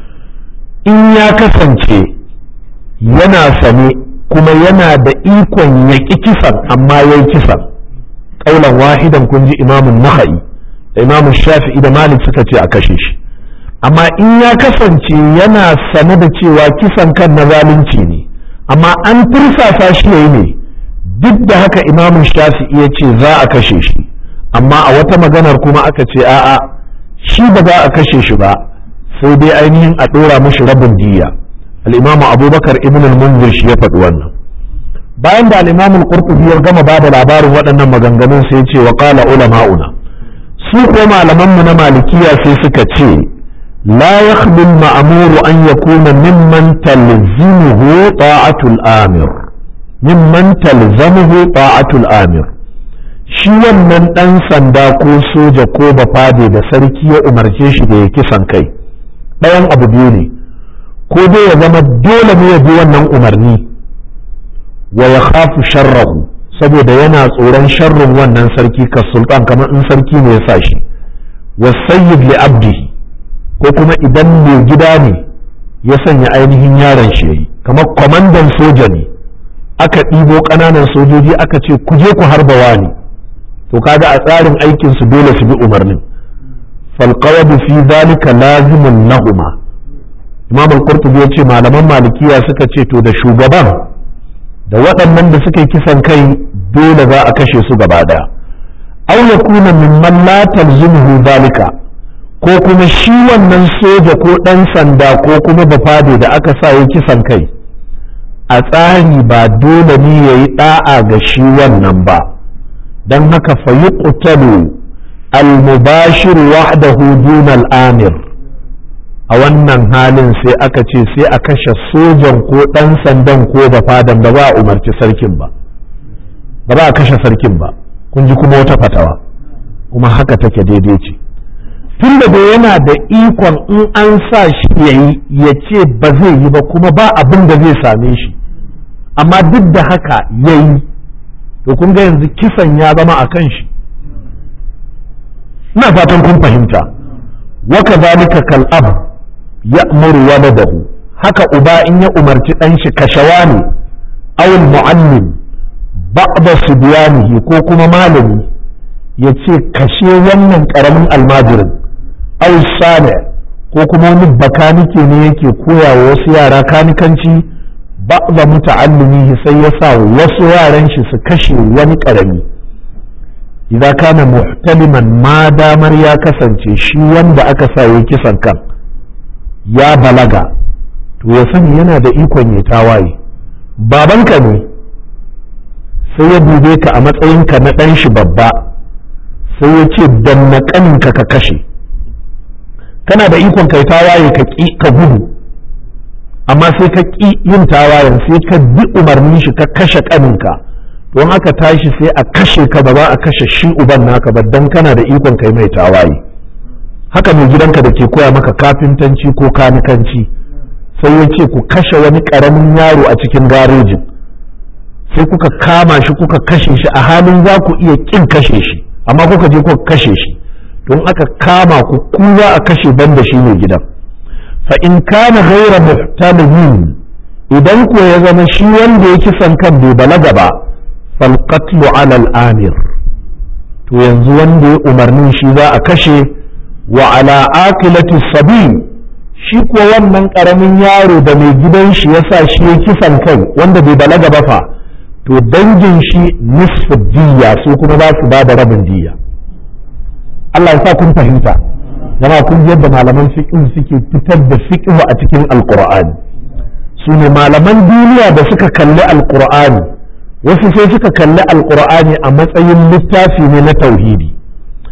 in ya kasance yana sane kuma yana da ikon ya ƙi kisan amma ya yi kisan ƙaunar wahidan kun ji imamun naha'i da imamun shafi'i da malik suka ce a kashe shi amma in ya kasance yana sane da cewa kisan kan na zalunci ne amma an tursasa shi ya yi ne duk da haka imamun shafi'i ya ce za a kashe shi amma a wata maganar kuma aka ce a'a shi ba za a kashe shi ba sai dai ainihin a ɗora mashi rabin diya al'imamu abubakar ibn al-munzir shi ya faɗi wannan bayan da al'imamu al-qurtubi ya gama ba da labarin waɗannan maganganun sai ce wa qala ulama'una su ko malaman mu na malikiya sai suka ce la yakhlu al-ma'muru an yakuna mimman talzimuhu ta'atul amir mimman talzamuhu ta'atul amir shi wannan ɗan sanda ko soja ko bafade da sarki ya umarce shi da ya kisan kai ɗayan abu biyu ne ko dai ya zama dole ne ya bi wannan umarni wa ya khafu sharrahu saboda yana tsoron sharrin wannan sarki ka sultan kamar in sarki ne ya sa shi wa sayyid li abdihi ko kuma idan mai gida ne ya sanya ainihin yaron shi yayi kamar kwamandan soja ne aka ɗibo ƙananan sojoji aka ce ku je ku harba wani to kaga a tsarin aikin su dole su bi umarnin falqawadu fi zalika lazimun lahuma imam al-qurtubi ya ce malaman malikiya suka ce to da shugaban da waɗannan da suka yi kisan kai dole za a kashe su gaba daya aw yakuna mimman la talzimuhu zalika ko kuma shi wannan soja ko ɗan sanda ko kuma bafade da aka sa yi kisan kai a tsari ba dole ne ya yi ɗa'a ga shi wannan ba don haka fayi ƙutalu al-mubashir wahdahu dunal amir a wannan halin sai aka ce sai a kashe sojan ko ɗan sandan ko da fadan ba ba a umarci sarkin ba ba ba a kashe sarkin ba kun ji kuma wata fatawa kuma haka take daidai ce tun da yana da ikon in an sa shi ya yi ya ce ba zai yi ba kuma ba abin da zai same shi amma duk da haka ya yi to kun ga yanzu kisan ya zama a kan shi ina fatan kun fahimta waka zalika kal ab ya'muru waladahu haka uba in ya umarci dan shi kashawa ne aw muallim ba'da subyanihi ko kuma malami ya ce kashe wannan karamin almajirin aw sani ko kuma wani bakanike ne yake koya wa wasu yara kanikanci ba'da muta'allimihi sai ya sa wasu yaran shi su kashe wani karami idza kana muhtaliman ma damar ya kasance shi wanda aka sa ya kisan kan ya balaga to ya sani yana da ikon ya tawaye babanka ne sai ya dube ka a matsayinka na ɗan shi babba sai ya ce danna ƙaninka ka kashe kana da ikon kai tawaye ka ƙi ka gudu amma sai ka ƙi yin tawayen sai ka bi umarnin shi ka kashe ƙaninka don aka tashi sai a kashe ka ba za a kashe shi uban naka ba dan kana da ikon kai mai tawaye haka mai gidanka da ke koya maka kafintanci ko kanikanci sai ya ce ku kashe wani ƙaramin yaro a cikin garejin sai kuka kama shi kuka kashe shi a halin za ku iya ƙin kashe shi amma kuka je kuka kashe shi don aka kama ku ku za a kashe banda shi mai gidan fa in kana ghaira muhtalimin idan ko ya zama shi wanda ya kisan kan bai balaga ba fal qatlu ala al amir to yanzu wanda ya umarnin shi za a kashe wa ala aqilati sabi shi ko wannan karamin yaro da mai gidan shi yasa shi ya kisan kai wanda bai balaga ba fa to dangin shi nisfu diya su kuma za su ba da rabin diya Allah ya sa kun fahimta jama kun yadda malaman fiqh suke fitar da fiqh a cikin alqur'ani su ne malaman duniya da suka kalli alqur'ani wasu sai suka kalli alqur'ani a matsayin littafi ne na tauhidi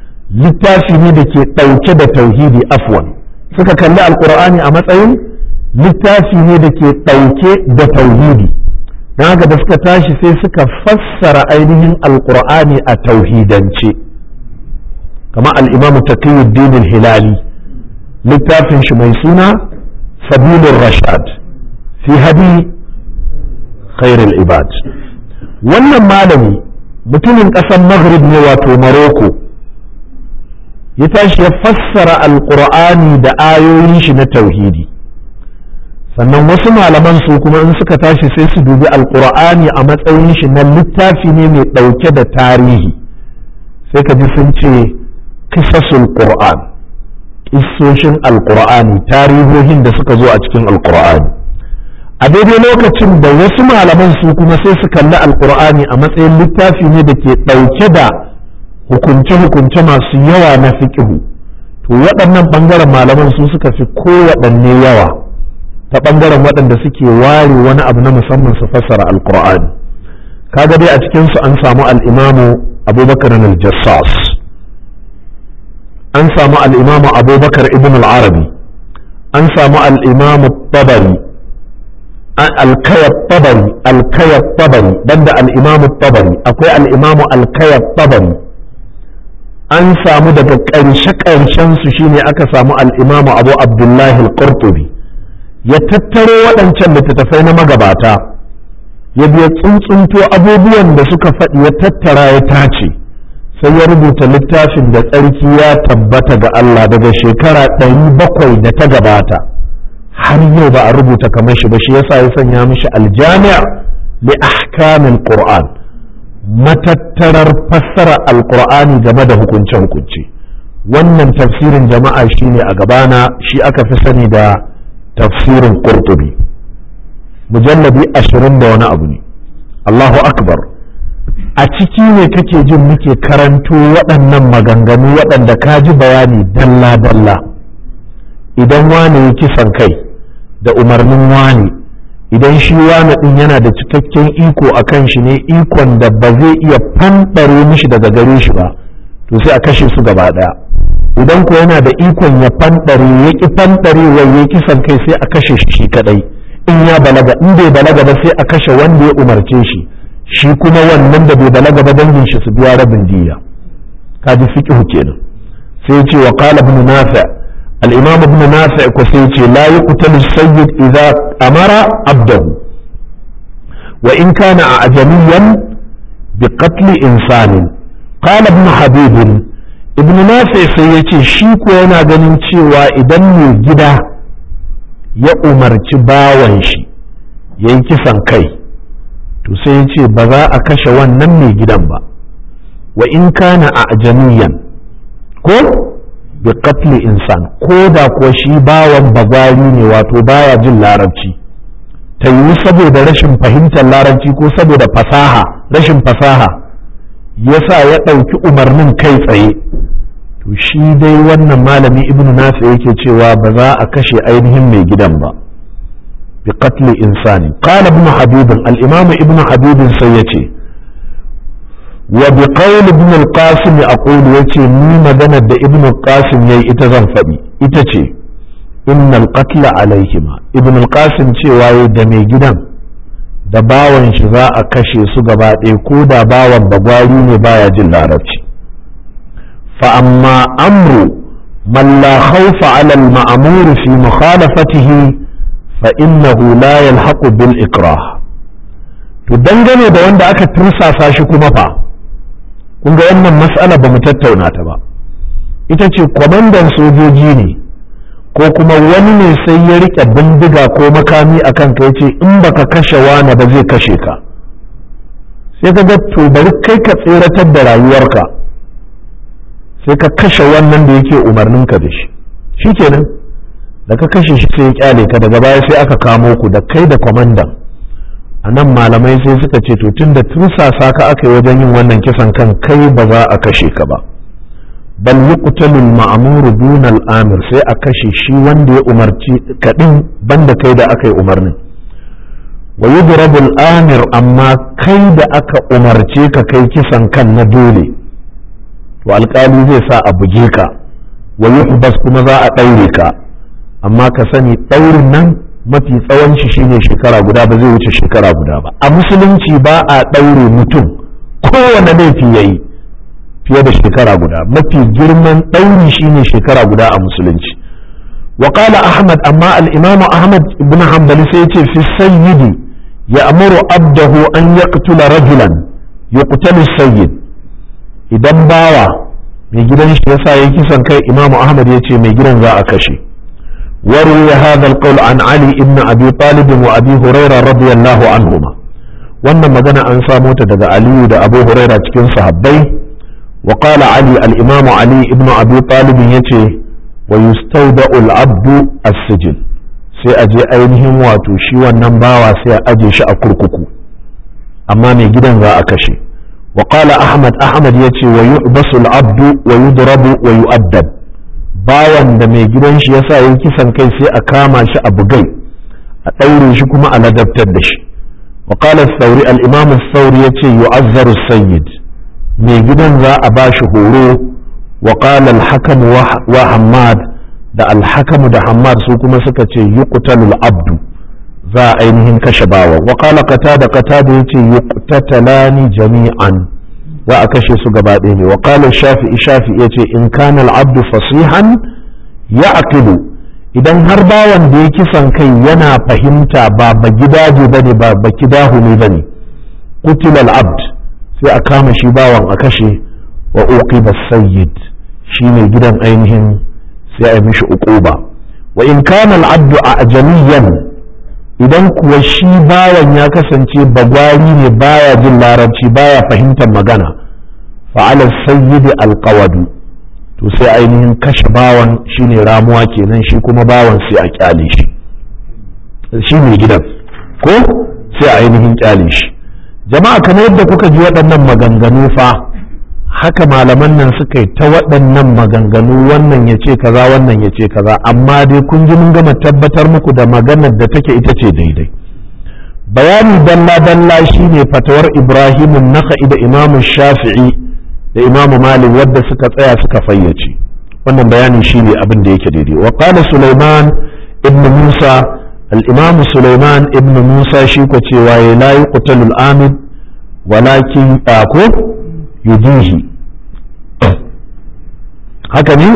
littafi ne da ke ɗauke da tauhidi afwan suka kalli alqur'ani a matsayin littafi ne da ke ɗauke da tauhidi don haka da suka tashi sai suka fassara ainihin alkur'ani a tauhidance kama al'imamu taqiyuddin hilali littafin shi mai suna sabilun rashad fi hadi khairul ibad wannan malami mutumin ƙasar maghrib ne wato maroko ya tashi ya fassara alkur'ani da ayoyin shi na tauhidi sannan wasu malaman su kuma in suka tashi sai su dubi alkur'ani a matsayin shi na littafi ne mai ɗauke da tarihi sai ka ji sun ce kisasul qur'an kissoshin alkur'ani tarihohin da suka zo a cikin alkur'ani a daidai lokacin da wasu malaman su kuma sai su kalli alkur'ani a matsayin littafi ne da ke ɗauke da hukunce-hukunce masu yawa na fiƙihu to waɗannan ɓangaren malaman su suka fi kowaɗanne yawa ta ɓangaren waɗanda suke ware wani abu na musamman su fassara alkur'ani kaga dai a cikinsu an samu al'imamu abubakar al-jassas an samu al'imamu abubakar ibn al-arabi an samu al'imamu tabari alkayar tabari alkayar tabari banda al'imamu tabari akwai al'imamu alkayar tabari an samu daga ƙarshe-ƙarshen su shine aka samu al'imamu abu abdullahi al-qurtubi ya tattaro waɗancan littattafai na magabata ya biya tsuntsunto abubuwan da suka faɗi ya tattara ya tace sai ya rubuta littafin da tsarki ya tabbata ga Allah daga shekara ɗari bakwai da ta gabata har yau ba a rubuta kamar shi ba shi yasa ya sanya mishi aljami'a li ahkamil qur'an matattarar fassara alqur'ani game da hukunce-hukunce wannan tafsirin jama'a shine a gabana shi aka fi sani da tafsirin qurtubi mujalladi ashirin da wani abu ne Allahu akbar a ciki ne kake jin muke karanto waɗannan maganganu waɗanda ka ji bayani dalla-dalla idan wane ya kisan kai da umarnin wane idan shi wane ɗin yana da cikakken iko a kan shi ne ikon da ba zai iya fanɗare mishi daga gare shi ba to sai a kashe su gaba ɗaya idan ko yana da ikon ya fanɗare ya ƙi fanɗare ya kisan kai sai a kashe shi shi kaɗai in ya balaga in bai balaga ba sai a kashe wanda ya umarce shi shi kuma wannan da bai balaga ba dangin shi su biya rabin diya kaji fiqhu kenan sai ce wa qala ibn nafi al-imam ibn nafi ko sai ce la yuqtalu sayyid idza amara abdahu wa in kana ajamiyan bi qatl insanin qala ibn habib ibn nafi sai yace shi ko yana ganin cewa idan mai gida ya umarci bawan shi yayi kisan kai to sai ya ce ba za a kashe wannan mai gidan ba wa in kana a ajamiyan ko bi qatli insan ko da kuwa shi bawan bagwari ne wato baya jin larabci ta yiwu saboda rashin fahimtar larabci ko saboda fasaha rashin fasaha yasa ya ɗauki umarnin kai tsaye to shi dai wannan malami ibnu nafi yake cewa ba za a kashe ainihin mai gidan ba بقتل إنسان قال ابن حبيب الإمام ابن حبيب سيتي وبقول ابن القاسم أقول يتي مي مدنة ابن القاسم يي إتزن فبي إتتي إن القتل عليهما ابن القاسم تي واي دمي جدا da bawan shi za a kashe su gaba ɗaya ko da bawan bagwari ne baya jin larabci fa amma amru man la khawfa ala al-ma'mur fi mukhalafatihi فإنه لا يلحق بالإكراه to dangane da wanda aka tursasa shi kuma fa kun ga wannan mas'ala ba mu tattauna ta ba ita ce kwamandan sojoji ne ko kuma wani ne sai ya rike bindiga ko makami a kanka ya ce in baka kashe wani ba zai kashe ka sai ka ga to bari kai ka tseratar da rayuwarka sai ka kashe wannan da yake umarninka da shi shikenan da ka kashe shi sai ya kyale ka daga baya sai aka kamo ku da kai da kwamandan a nan malamai sai suka ce to tun da tursasa ka aka yi wajen yin wannan kisan kan kai ba za a kashe ka ba bal yuqtalul ma'muru dunal amir sai a kashe shi wanda ya umarci kadin banda kai da aka yi umarnin wa yudrabul amir amma kai da aka umarce ka kai kisan kan na dole to alkali zai sa a buge ka wa yuhbas kuma za a ɗaure ka amma ka sani ɗaurin nan mafi tsawon shi shine shekara guda ba zai wuce shekara guda ba a musulunci ba a ɗaure mutum kowane laifi ya yi fiye da shekara guda mafi girman ɗauri shine shekara guda a musulunci وقال أحمد أما الإمام أحمد بن حنبل سيتي في السيد يأمر عبده أن يقتل رجلا يقتل السيد idan bawa mai gidan shi yasa ya kisan kai imamu ahmad ya ce mai gidan za a kashe وروي هذا القول عن علي بن ابي طالب وابي هريره رضي الله عنهما wannan magana an samo ta daga aliyu da abu huraira cikin sahabbai wa qala ali al-imam ali ibn abi talib yace wa yustawda'u al-abdu as-sijn sai a je ainihin wato shi wannan bawa sai a aje shi a kurkuku amma mai gidan za a kashe wa qala ahmad ahmad yace wa yu'basu al-abdu wa yudrabu wa yu'addab bawan da mai gidan shi yasa yin kisan kai sai a kama shi a bugai a ɗaure shi kuma a ladabtar da shi wa qala sauri al-imam sauri yace yu'azzaru sayyid mai gidan za a ba shi horo wa qala al-hakam wa hammad da al-hakam da hammad su kuma suka ce yuqtalu al-abdu za a ainihin kashe bawa wa qala qatada qatada yace yuqtatalani jami'an za a kashe su gaba ɗaya ne wa qala shafi'i shafi'i yace in kana al-abdu fasihan ya'qilu idan har bawan da ya kisan kai yana fahimta ba ba gidaje bane ba ba kidahu ne bane qutila al-abd sai a kama shi bawan a kashe wa uqiba sayyid shine gidan ainihin sai a yi mishi uquba wa in kana al-abdu ajamiyan idan kuwa shi bawan ya kasance bagwari ne baya jin larabci baya fahimtar magana fa'ala sayyidi alqawadu to sai ainihin kashe bawan shine ramuwa kenan shi kuma bawan sai a kyale shi shi ne gidan ko sai a ainihin kyale shi jama'a kamar yadda kuka ji waɗannan maganganu fa haka malaman nan suka yi ta waɗannan maganganu wannan ya ce kaza wannan ya ce kaza amma dai kun ji mun gama tabbatar muku da maganar da take ita ce daidai bayani dalla dalla shine fatawar ibrahimun naka'i da imamu shafi'i da imamu malik wadda suka tsaya suka fayyace wannan bayani shine abin da yake daidai wa qala sulaiman ibn musa al-imam sulaiman ibn musa shi ko cewa ya la yuqtalu al-amid walakin ko yudihi haka ne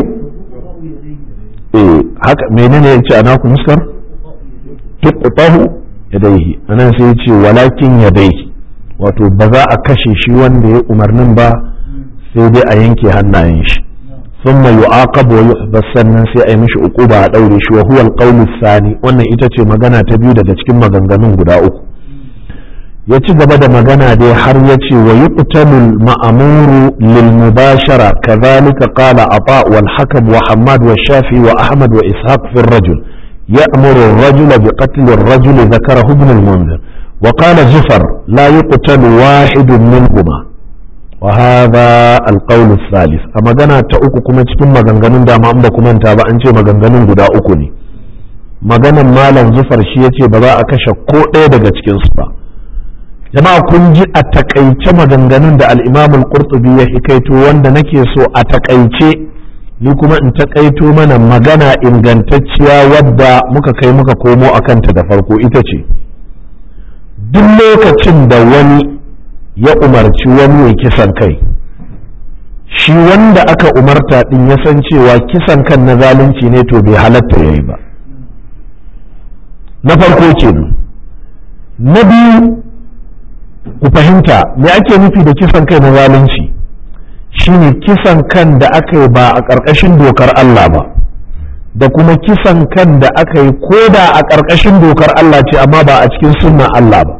eh haka menene ya ce ana ku muskar tuqtahu yadayhi anan sai ya ce walakin yadayhi wato ba za a kashe shi wanda ya umarnin ba sai dai a yanke hannayen shi thumma yu'aqab wa yuhbas sannan sai a yi mishi uquba a daure shi wa huwa al sani wannan ita ce magana ta biyu daga cikin maganganun guda uku ya ci gaba da magana dai har ya ce wa yuqtalu ma'amuru lil mubashara kadhalika qala ata wal hakam wa hammad wa shafi wa ahmad wa ishaq fi ar-rajul يأمر الرجل بقتل الرجل ذكره ابن المنذر وقال زفر لا يقتل واحد منهما وهذا القول الثالث أما جنا تأكو كما تكون مغنغنون داما أمبا كما انتابا أنت مغنغنون قدا أكوني maganan malam zufar shi ya ce ba za a kashe ko ɗaya daga cikinsu ba jama'a kun ji a takaice maganganun da al'imamul qurtubi ya hikaito wanda nake so a takaice ni kuma in takaito mana magana ingantacciya wadda muka kai muka komo a kanta da farko ita ce duk lokacin da wani ya umarci wani ya kisan kai shi wanda aka umarta din ya san cewa kisan kan na zalunci ne to bai halatta ya yi ba na farko kenan na biyu ku fahimta me ake nufi da kisan kai na zalunci shine kisan kan da aka yi ba a ƙarƙashin dokar Allah ba da kuma kisan kan da aka yi ko da a ƙarƙashin dokar Allah ce amma ba a cikin sunnan Allah ba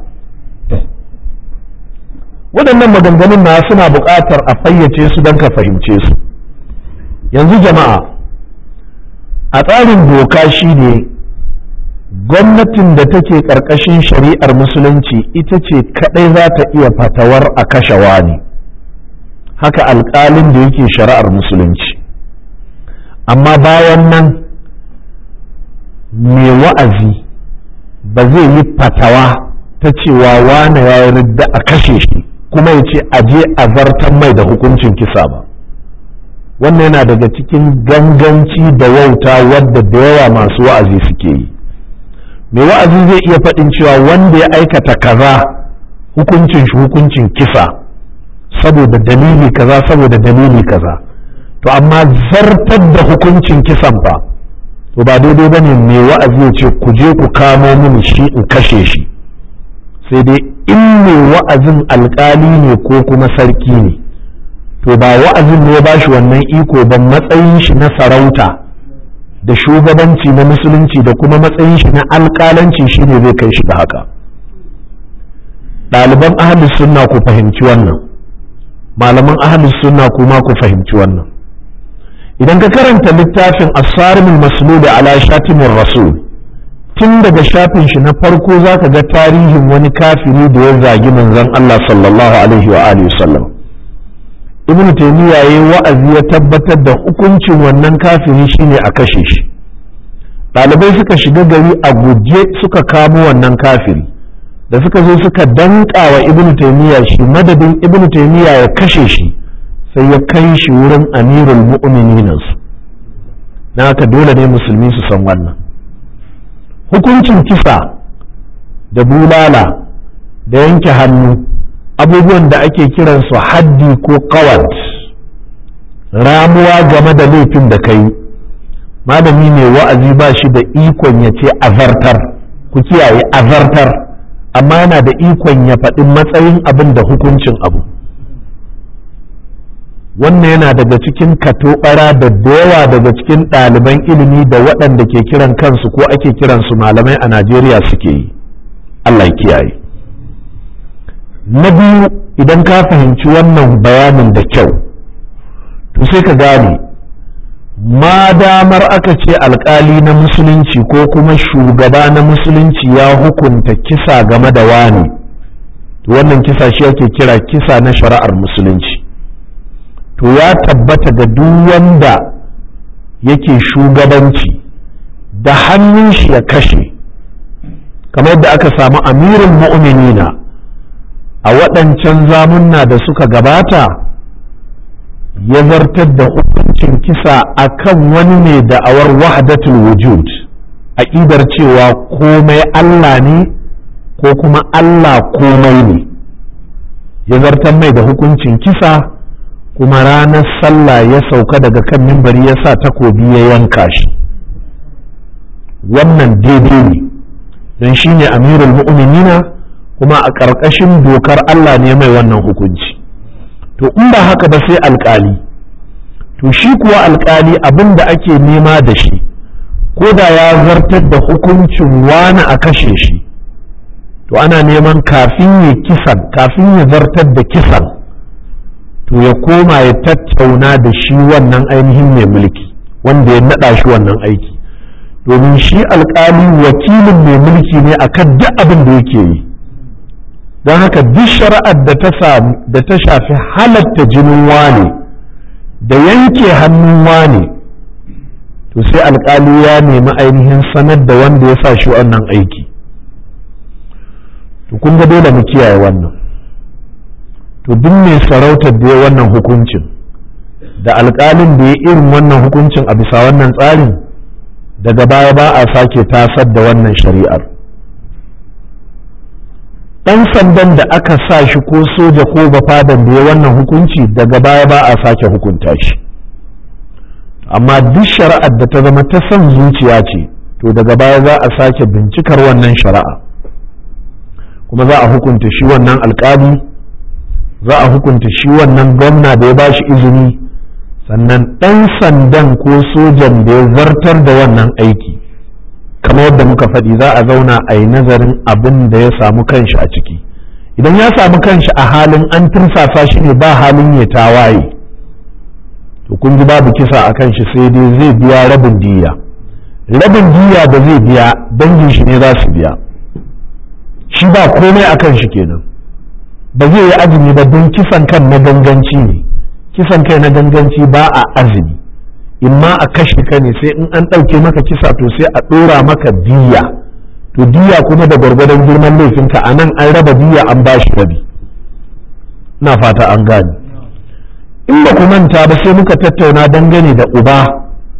waɗannan maganganun na suna buƙatar a fayyace su don ka fahimce su yanzu jama'a a tsarin doka shine gwamnatin da take ƙarƙashin shari'ar musulunci ita ce kaɗai za ta iya fatawar a kashe wani haka alƙalin da yake shari'ar musulunci amma bayan nan mai wa'azi ba zai yi fatawa ta cewa wane ya ridda a kashe shi kuma ya ce aje a zartan mai da hukuncin kisa ba wannan yana daga cikin ganganci da wauta wadda da yawa masu wa'azi suke yi mai wa'azi zai iya faɗin cewa wanda ya aikata kaza hukuncin shi hukuncin kisa saboda dalili kaza saboda dalili kaza to amma zartar da hukuncin kisan fa to ba daidai ba ne mai wa'azi ya ce ku je ku kamo mini shi in kashe shi sai dai in mai wa'azin alkali ne ko kuma sarki ne to ba wa'azin ne ya ba shi wannan iko ba matsayin shi na sarauta da shugabanci na musulunci da kuma matsayin shi na alkalanci shine zai kai shi ga haka ɗaliban ahalus sunna ku fahimci wannan malaman ahalus sunna kuma ku fahimci wannan idan ka karanta littafin asarimul masluli ala shatimin rasul tun daga shafin shi na farko za ka ga tarihin wani kafiri da ya zagi manzon Allah sallallahu alaihi wa alihi wasallam ibn taymiya yayi wa'azi ya tabbatar da hukuncin wannan kafiri shine a kashe shi ɗalibai suka shiga gari a guje suka kamo wannan kafiri da suka zo suka danka wa ibn taymiya shi madadin ibn taymiya ya kashe shi sai ya kai shi wurin amirul mu'minin su na haka dole ne musulmi su san wannan hukuncin kisa da bulala da yanke hannu abubuwan da ake kiransu haddi ko kawat ramuwa game da laifin da kai malami mai wa'azi ba shi da ikon ya ce azartar ku kiyaye azartar amma yana da ikon ya faɗi matsayin abin da hukuncin abu wannan yana daga cikin katobara da yawa daga cikin ɗaliban ilimi da waɗanda ke kiran kansu ko ake kiransu malamai a najeriya suke yi allah ya kiyaye na biyu idan ka fahimci wannan bayanin da kyau to sai ka gane ma damar aka ce alkali na musulunci ko kuma shugaba na musulunci ya hukunta kisa game da wani wannan kisa shi ake kira kisa na shari'ar musulunci to ya tabbata ga duk wanda yake shugabanci da hannun shi ya kashe kamar da aka samu amirin mu'minina a waɗancan zamunna da suka gabata ya zartar da hukuncin kisa a kan wani ne da'awar wahdatul wujud aƙidar cewa komai Allah ne ko kuma Allah komai ne ya zartar mai da hukuncin kisa kuma ranar sallah ya sauka daga kan mimbari ya sa takobi ya yanka shi wannan daidai ne don shi ne amirul mu'minina kuma a ƙarƙashin dokar Allah ne mai wannan hukunci to in ba haka ba sai alƙali to shi kuwa alƙali abin da ake nema da shi ko da ya zartar da hukuncin wani a kashe shi to ana neman kafin ya kisan kafin ya zartar da kisan to ya koma ya tattauna da shi wannan ainihin mai mulki wanda ya naɗa shi wannan aiki domin shi alƙali wakilin mai mulki ne akan duk abin da yake yi don haka duk shari'ar da ta shafi halatta jinin wane da yanke hannun wane to sai alkali ya nemi ainihin sanar da wanda ya sa shi wannan aiki to kun ga dole mu kiyaye wannan to duk mai sarautar da ya wannan hukuncin da alkalin da ya irin wannan hukuncin a bisa wannan tsarin daga baya ba a sake tasar da wannan shari'ar ɗan sandan da aka sa shi ko soja ko bafadan da ya wannan hukunci daga baya ba a sake hukunta shi amma duk shari'ar da ta zama ta son zuciya ce to daga baya za a sake bincikar wannan shari'a kuma za a hukunta shi wannan alkali za a hukunta shi wannan gwamna da ya ba shi izini sannan ɗan sandan ko sojan da ya zartar da wannan aiki kamar yadda muka faɗi za a zauna a yi nazarin abin da ya samu kanshi a ciki idan ya samu kanshi a halin an tursasa shi ne ba halin ya tawaye to kun ji babu kisa a kanshi sai dai zai biya rabin diya rabin diya da zai biya dangin shi ne za su biya shi ba komai a kanshi kenan ba zai yi azumi ba don kisan kan na ganganci ne kisan kai na ganganci ba a azumi in ma a kashe ka ne sai in an ɗauke maka kisa to sai a ɗora maka diya to diya kuma da gwargwadon girman laifinka a nan an raba diya an ba shi rabi na fata an gane in ba ku manta ba sai muka tattauna dangane da uba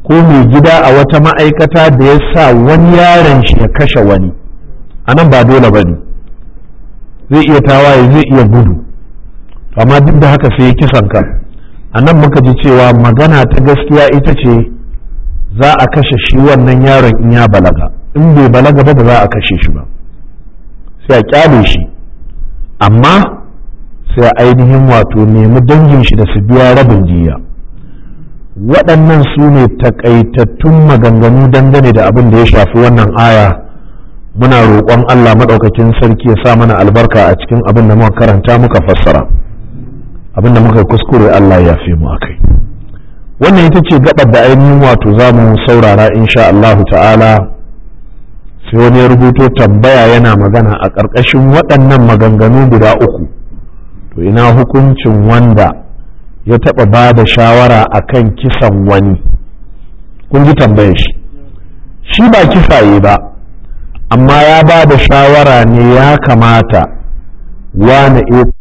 ko mai gida a wata ma'aikata da ya sa wani yaron shi ya kashe wani a nan ba dole ba ne zai iya tawaye zai iya gudu amma duk da haka sai ya kisan ka a nan muka ji cewa magana ta gaskiya ita ce za a kashe shi wannan yaron in ya balaga in bai balaga ba ba za a kashe shi ba sai a kyale shi amma sai a ainihin wato nemi dangin shi da su biya rabin jiya waɗannan su ne takaitattun maganganu dangane da abin da ya shafi wannan aya muna roƙon Allah maɗaukakin sarki ya sa mana albarka a cikin abin da muka karanta muka fassara abin da muka kuskure Allah ya fi mu akai wannan ita ce gabar da ainihin wato za mu saurara insha Allahu ta'ala sai wani ya rubuto tambaya yana magana a ƙarƙashin waɗannan maganganu guda uku to ina hukuncin wanda ya taɓa ba da shawara a kan kisan wani kun ji tambayar shi shi ba kisaye ba amma ya ba da shawara ne ya kamata wane